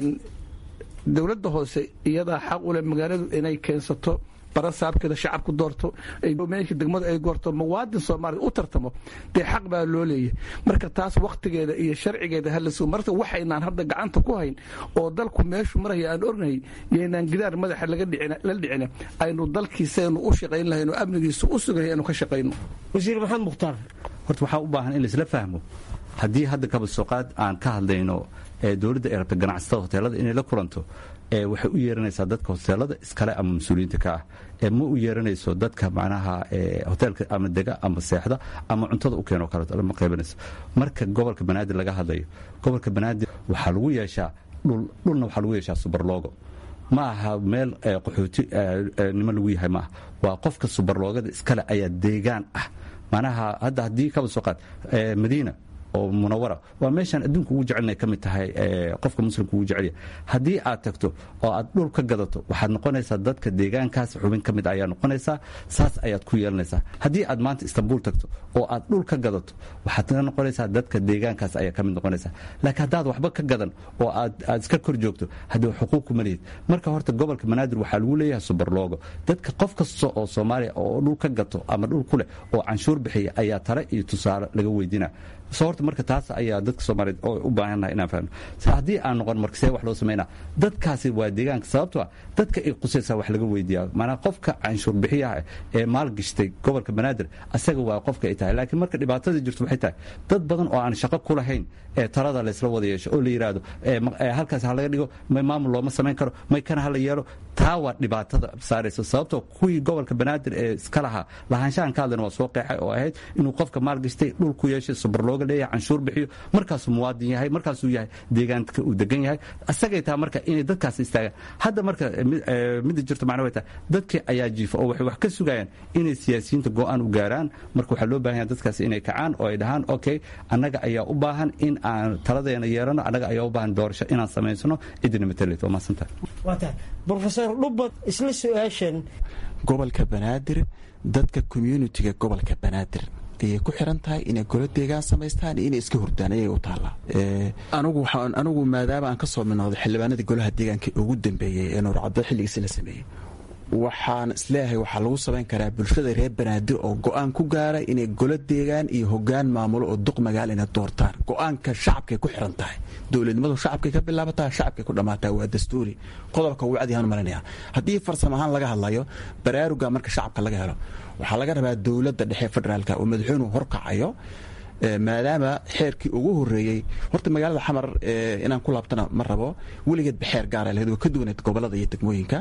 dowladda hoose iyadaa xaq u leh magaaladu inay keensato barasaabkeeda shacabku doorto meesha degmadu ay goorto muwaadin soomaaliya u tartamo dee xaq baa loo leeyahy marka taas wakhtigeeda iyo sharcigeeda halas marka waxaynaan hadda gacanta ku hayn oo dalku meeshu maraya aan ognahay yaynaan gidaar madaxa la dhicina aynu dalkiisaynu u shaqayn lahayn oo amnigiisu u sugahay aynu ka shaqayno wasiir maxamed mukhtaar horta waxaa u baahan in laisla fahmo haddii hadda kabasooqaad aan ka hadlayno ee dowladda ay rabta ganacsatada hoteelada inay la kulanto waxay u yeeranaysaa dadka hoteelada iskale ama mas-uuliyiinta ka ah ee ma u yeeranayso dadka macnaha hoteelka ama dega ama seexda ama cuntada u keeno kaleeto lama qaybanayso marka gobolka banaadir laga hadlayo gobolka banaadir waxaa lagu yeeshaa dhul dhulna waxaa lagu yeeshaa subarloogo ma aha meel qaxooti nimo lagu yahay maaha waa qofka subarloogada iskale ayaa deegaan ah macnaha hadda haddii kaba soo qaad madiina oo munawara waa meeshaan adduunka ugu jecelna ka mid tahay qofka muslimka ugu jecelya haddii aad tagto oo aad dhul ka gadato waxaad noqonaysaa dadka deegaankaas xubin ka mid ayaa noqonaysaa saas ayaad ku yeelanaysaa haddii aad maanta istanbul tagto oo aad dhul ka gadato waxaad ka noqonaysaa dadka deegaankaas ayaa ka mid noqonaysaa laakiin haddaad waxba ka gadan oo aad iska kor joogto haddii xuquuqku ma lihid marka horta gobolka banaadir waxaa lagu leeyahay subarloogo dadka qof kasta oo soomaaliya oo dhul ka gato ama dhul ku leh oo canshuur bixiya ayaa tale iyo tusaale laga weydina so horta marka taas ayaa dadka soomaaliyeed oo u baahannahay inaan fahno haddii aan noqon marka see wax loo samaynaa dadkaasi waa deegaanka sababto ah dadka ay qusaysaa wax laga weydiiyaa maanaa qofka canshuur bixiyaha ee maalgashtay gobolka banaadir asaga waa qofka ay tahay laakiin marka dhibaatada jirto waxay tahay dad badan oo aan shaqo ku lahayn ee talada laysla wada yeesho oo la yidhaahdo halkaas ha laga dhigo may maamul looma samayn karo may kana ha la yeelo taa waa dhibaatada saaraysa sababtoo kuwii gobolka banaadir ee iska lahaa lahaanshahan ka hadlan waa soo qeexay oo ahayd inuu qofka maalgashtay dhul ku yeeshay subarlooga leeyahay canshuur bixiyo markaasuu muwaadin yahay markaasuu yahay deegaanka uu degan yahay asagay tahay marka inay dadkaas istaagaan hadda marka midda jirto macna way tahay dadkii ayaa jiifa oo waxay wax ka sugayaan inay siyaasiyiinta go-aan u gaaraan marka waxaa loo baahan yahay dadkaas inay kacaan oo ay dhahaan okay annaga ayaa u baahan in aan taladeena yeelano annaga ayaa u baahan doorasho inaan samaysano cidina matalet waa mahadsantahay waa tahay brofesor dhubad isla su-aashan gobolka banaadir dadka communitiga gobolka banaadir ayay ku xiran tahay inay golo deegaan samaystaan iyo inay iska hurdaan ayay u taallaa anigu waxaan anigu maadaama aan ka soo midnooday xildhibaanadii golaha deegaanka ugu dambeeyey ee nuurcaddo xilligiisi la sameeyey waxaan isleeyahay waxaa lagu samayn karaa bulshada reer banaadir oo go-aan ku gaara inay golo deegaan iyo hogaan maamulo oo duq magaal inay doortaan go-aanka shacabkay ku xiran tahay dowladnimadu shacabkay ka bilaabataa shacabkay ku dhammaataa waa dastuuri qodobka wacdihaan malinaya haddii farsamo ahaan laga hadlayo baraaruga marka shacabka laga helo waxaa laga rabaa dowladda dhexe federaalka oo madaxweynuhu horkacayo maadaama xeerkii ugu horeeyey horta magaalada xamar inaan ku laabtana ma rabo weligeedba xeer gaara lahayd waa ka duwaneed gobolada iyo degmooyinka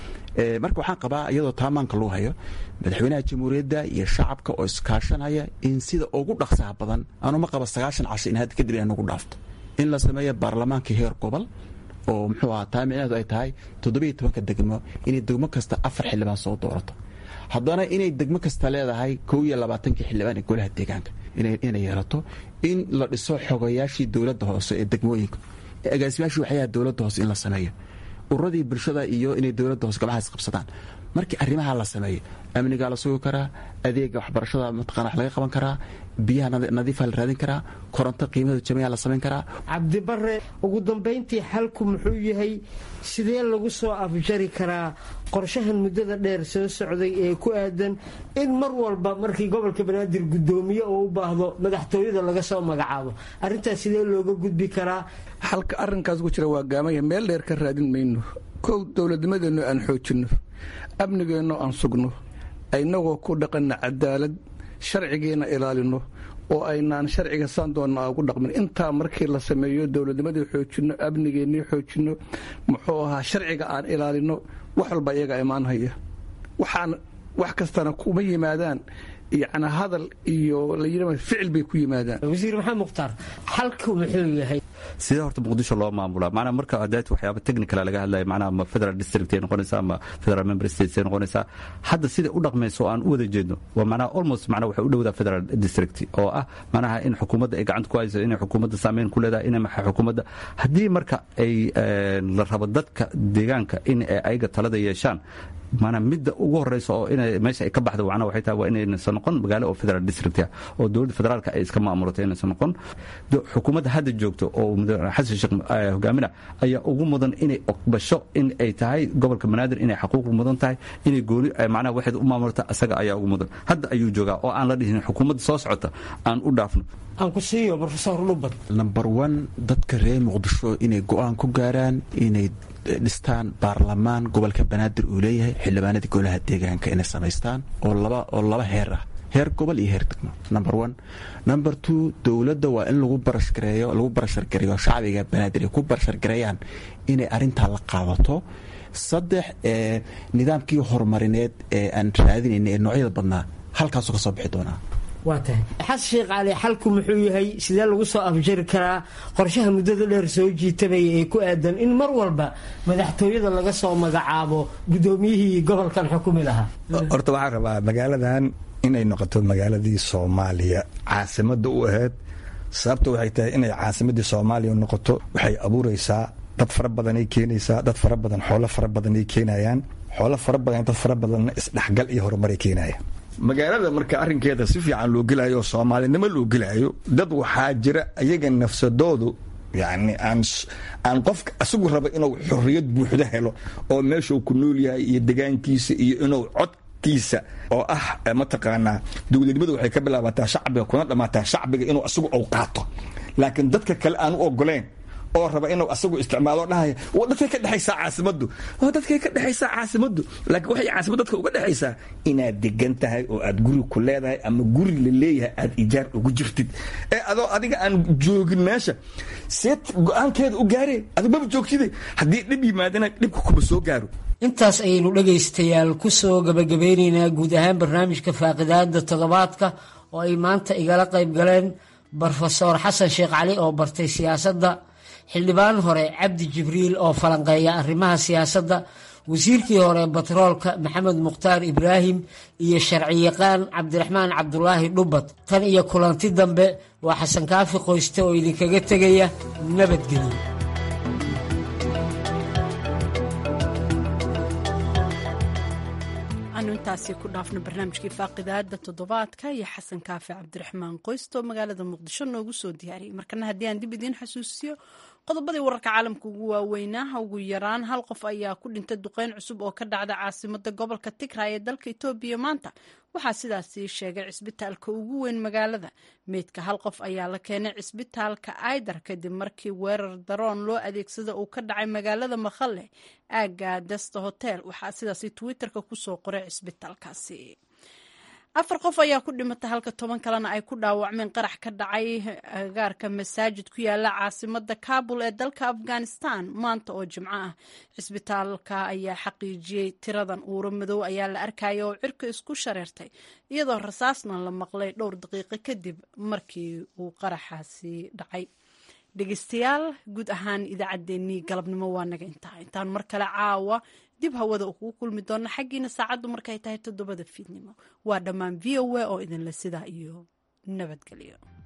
marka waxaan qabaa iyadoo taamaanka lagu hayo madaxweynaha jamhuuriyadda iyo shacabka oo iskaashanaya in sida ugu dhaqsaha badan anuma qaba sagaashan casho in hadda kadib inay nagu dhaafto in la sameeyo baarlamaanka heer gobol oo muxuu ahaa taa micnaheedu ay tahay toddobiyo tobanka degmo inay degmo kasta afar xildhibaan soo doorato haddana inay degmo kasta leedahay kow iyo labaatankii xildhibaan ee golaha deegaanka inay yeelato in la dhiso xogayaashii dowladda hoose ee degmooyinka agaasimaashii waxyaha dowladda hoose in la sameeyo ururadii bulshada iyo inay dowladda hoose gamahaas qabsadaan markii arrimaha la sameeyo amnigaa la sugi karaa adeega waxbarashada mataqana wax laga qaban karaa biyaha nadiifa la raadin karaa koronto qiimada jamiica la samayn karaa cabdibare ugu dambayntii xalku muxuu yahay sidee lagu soo afjari karaa qorshahan muddada dheer soo socday ee ku aadan in mar walba markii gobolka banaadir guddoomiye oo u baahdo madaxtooyada laga soo magacaabo arrintaas sidee looga gudbi karaa xalka arrinkaas ku jira waa gaamaya meel dheer ka raadin mayno kow dowladnimadeennu aan xoojinno amnigeenno aan sugno inagoo ku dhaqanna cadaalad sharcigiina ilaalino oo aynaan sharciga saan doonna ugu dhaqmin intaa markii la sameeyo dowladnimadii xoojinno amnigeennii xoojinno muxuu ahaa sharciga aan ilaalino wax walba iyaga imaanhaya waxaan wax kastana kuma yimaadaan yacni hadal iyo la ficil bay ku yimaadaan wasiir maxamed mukhtaar xalku muxuu yahay sidee horta muqdisho loo maamulaa macnaa marka adaati waxyaaba technical laga hadlaya macnaha ma federal district ay noqonaysaa ama federal member states ay noqonaysaa hadda sida u dhaqmayso oo aan u wada jeedno waa macnaha almost macnaha waxay u dhowdaa federal district oo ah macnaha in xukuumadda ay gacanta ku hayso inay xukuumadda saameyn ku leedahay inay maxay xukuumadda haddii marka ay la rabo dadka deegaanka in ay ayaga talada yeeshaan maanaa midda ugu horeysa oo ina meesha ay ka baxda macnaha waxay tahay waa inaysan noqon magaalo oo federal district ah oo dowladda federaalka ay iska maamulato inaysan noqon xukuumadda hadda joogto oo xasan sheekh hogaamina ayaa ugu mudan inay oqbasho in ay tahay gobolka banaadir inay xaquuq mudan tahay inay gooni macnaha waxayd u maamulata asaga ayaa ugu mudan hadda ayuu joogaa oo aan la dhihin xukuumadda soo socota aan u dhaafno aan ku siiyo rofesor lubad number one dadka reer muqdisho inay go-aan ku gaaraan inay dhistaan baarlamaan gobolka banaadir uu leeyahay xildhibaanadii golaha deegaanka inay samaystaan oo laba oo laba heer ah heer gobol iyo heer degmo number one number two dowladda waa in lagu barashgareeyo lagu barashargareeyo shacbiga banaadir ay ku barashargareeyaan inay arrintaa la qaadato saddex ee nidaamkii horumarineed ee aan raadinayna ee noocyada badnaa halkaasuu ka soo bixi doonaa waa tahay xasan sheekh cali xalku muxuu yahay sidee lagu soo afjari karaa qorshaha muddada dheer soo jiitamaya ee ku aadan in mar walba madaxtooyada laga soo magacaabo guddoomiyihii gobolkan xukumi lahaa horta waxaan rabaa magaaladan inay noqoto magaaladii soomaaliya caasimadda u ahayd sababta waxay tahay inay caasimadii soomaaliya noqoto waxay abuuraysaa dad fara badanay keenaysaa dad fara badan xoolo fara badanay keenayaan xoolo fara badan dad fara badanna isdhexgal iyo horumaray keenaya magaalada marka arrinkeeda si fiican loo gelayo oo soomaalinimo loo gelayo dad waxaa jira iyaga nafsadoodu yani aan aan qofka isagu raba inuu xorriyad buuxda helo oo meeshuu ku nool yahay iyo degaankiisa iyo inuu codkiisa oo ah mataqaanaa dowladnimadu waxay ka bilaabataa shacbiga kuna dhammaataa shacbiga inuu isagu ou qaato laakiin dadka kale aan u ogoleen oo raba inuu asagu isticmaalo dhahaya dadkay ka dhexaysaa caasimaddu dadkay ka dhexaysaa caasimaddu laakiin waxay caasimad dadka uga dhexaysaa inaad degan tahay oo aad guri ku leedahay ama guri la leeyahay aad ijaar ugu jirtid ee adoo adiga aan joogin meesha seed go-aankeeda u gaareen adigu maba joogtide haddii dhib yimaadana dhibka kuma soo gaaro intaas ayaynu dhegaystayaal ku soo gabagabeynaynaa guud ahaan barnaamijka faaqidaada toddobaadka oo ay maanta igala qayb galeen brofesor xasan sheekh cali oo bartay siyaasadda xildhibaan hore cabdi jibriil oo falanqeeya arrimaha siyaasadda wasiirkii hore batroolka maxamed mukhtaar ibraahim iyo sharciyaqaan cabdiraxmaan cabdulaahi dhubad tan iyo kulanti dambe waa xasan kaafi qoyste oo idinkaga tegaya nabadgelyo aanu intaas intaasi ku dhaafna barnaamijkii faaqidaada toddobaadka iyo xasan kaafi cabdiraxmaan qoysto magaalada muqdisho noogu soo diyaariyey markana haddii aan dib idiin xasuusiyo qodobadii wararka caalamka ugu waaweynaa ugu yaraan hal qof ayaa ku dhintay duqeyn cusub oo ka dhacda caasimada gobolka tigray ee dalka etoobiya maanta waxaa sidaasi sheegay cisbitaalka ugu weyn magaalada meydka hal qof ayaa la keenay cisbitaalka aidar kadib markii weerar daroon loo adeegsada uu ka dhacay magaalada makhalle aaga desta hotel waxaa sidaasi twitterka kusoo qoray cisbitaalkaasi afar qof ayaa ku dhimatay halka toban kalena ay ku dhaawacmeen qarax ka dhacay agaarka masaajid ku yaala caasimada kabul ee dalka afghanistan maanta oo jimco ah cisbitaalka ayaa xaqiijiyey tiradan uuro madow ayaa la arkaya oo cirka isku shareertay iyadoo rasaasna la maqlay dhowr daqiiqo kadib markii uu qaraxaasi dhacay dhegeystayaal guud ahaan idaacaddeenii galabnimo waa naga intaa intaan mar kale caawa dib hawada kugu kulmi doona xaggiina saacaddu markay tahay toddobada fiidnimo waa dhammaan v o a oo idinle sidaa iyo nabadgelyo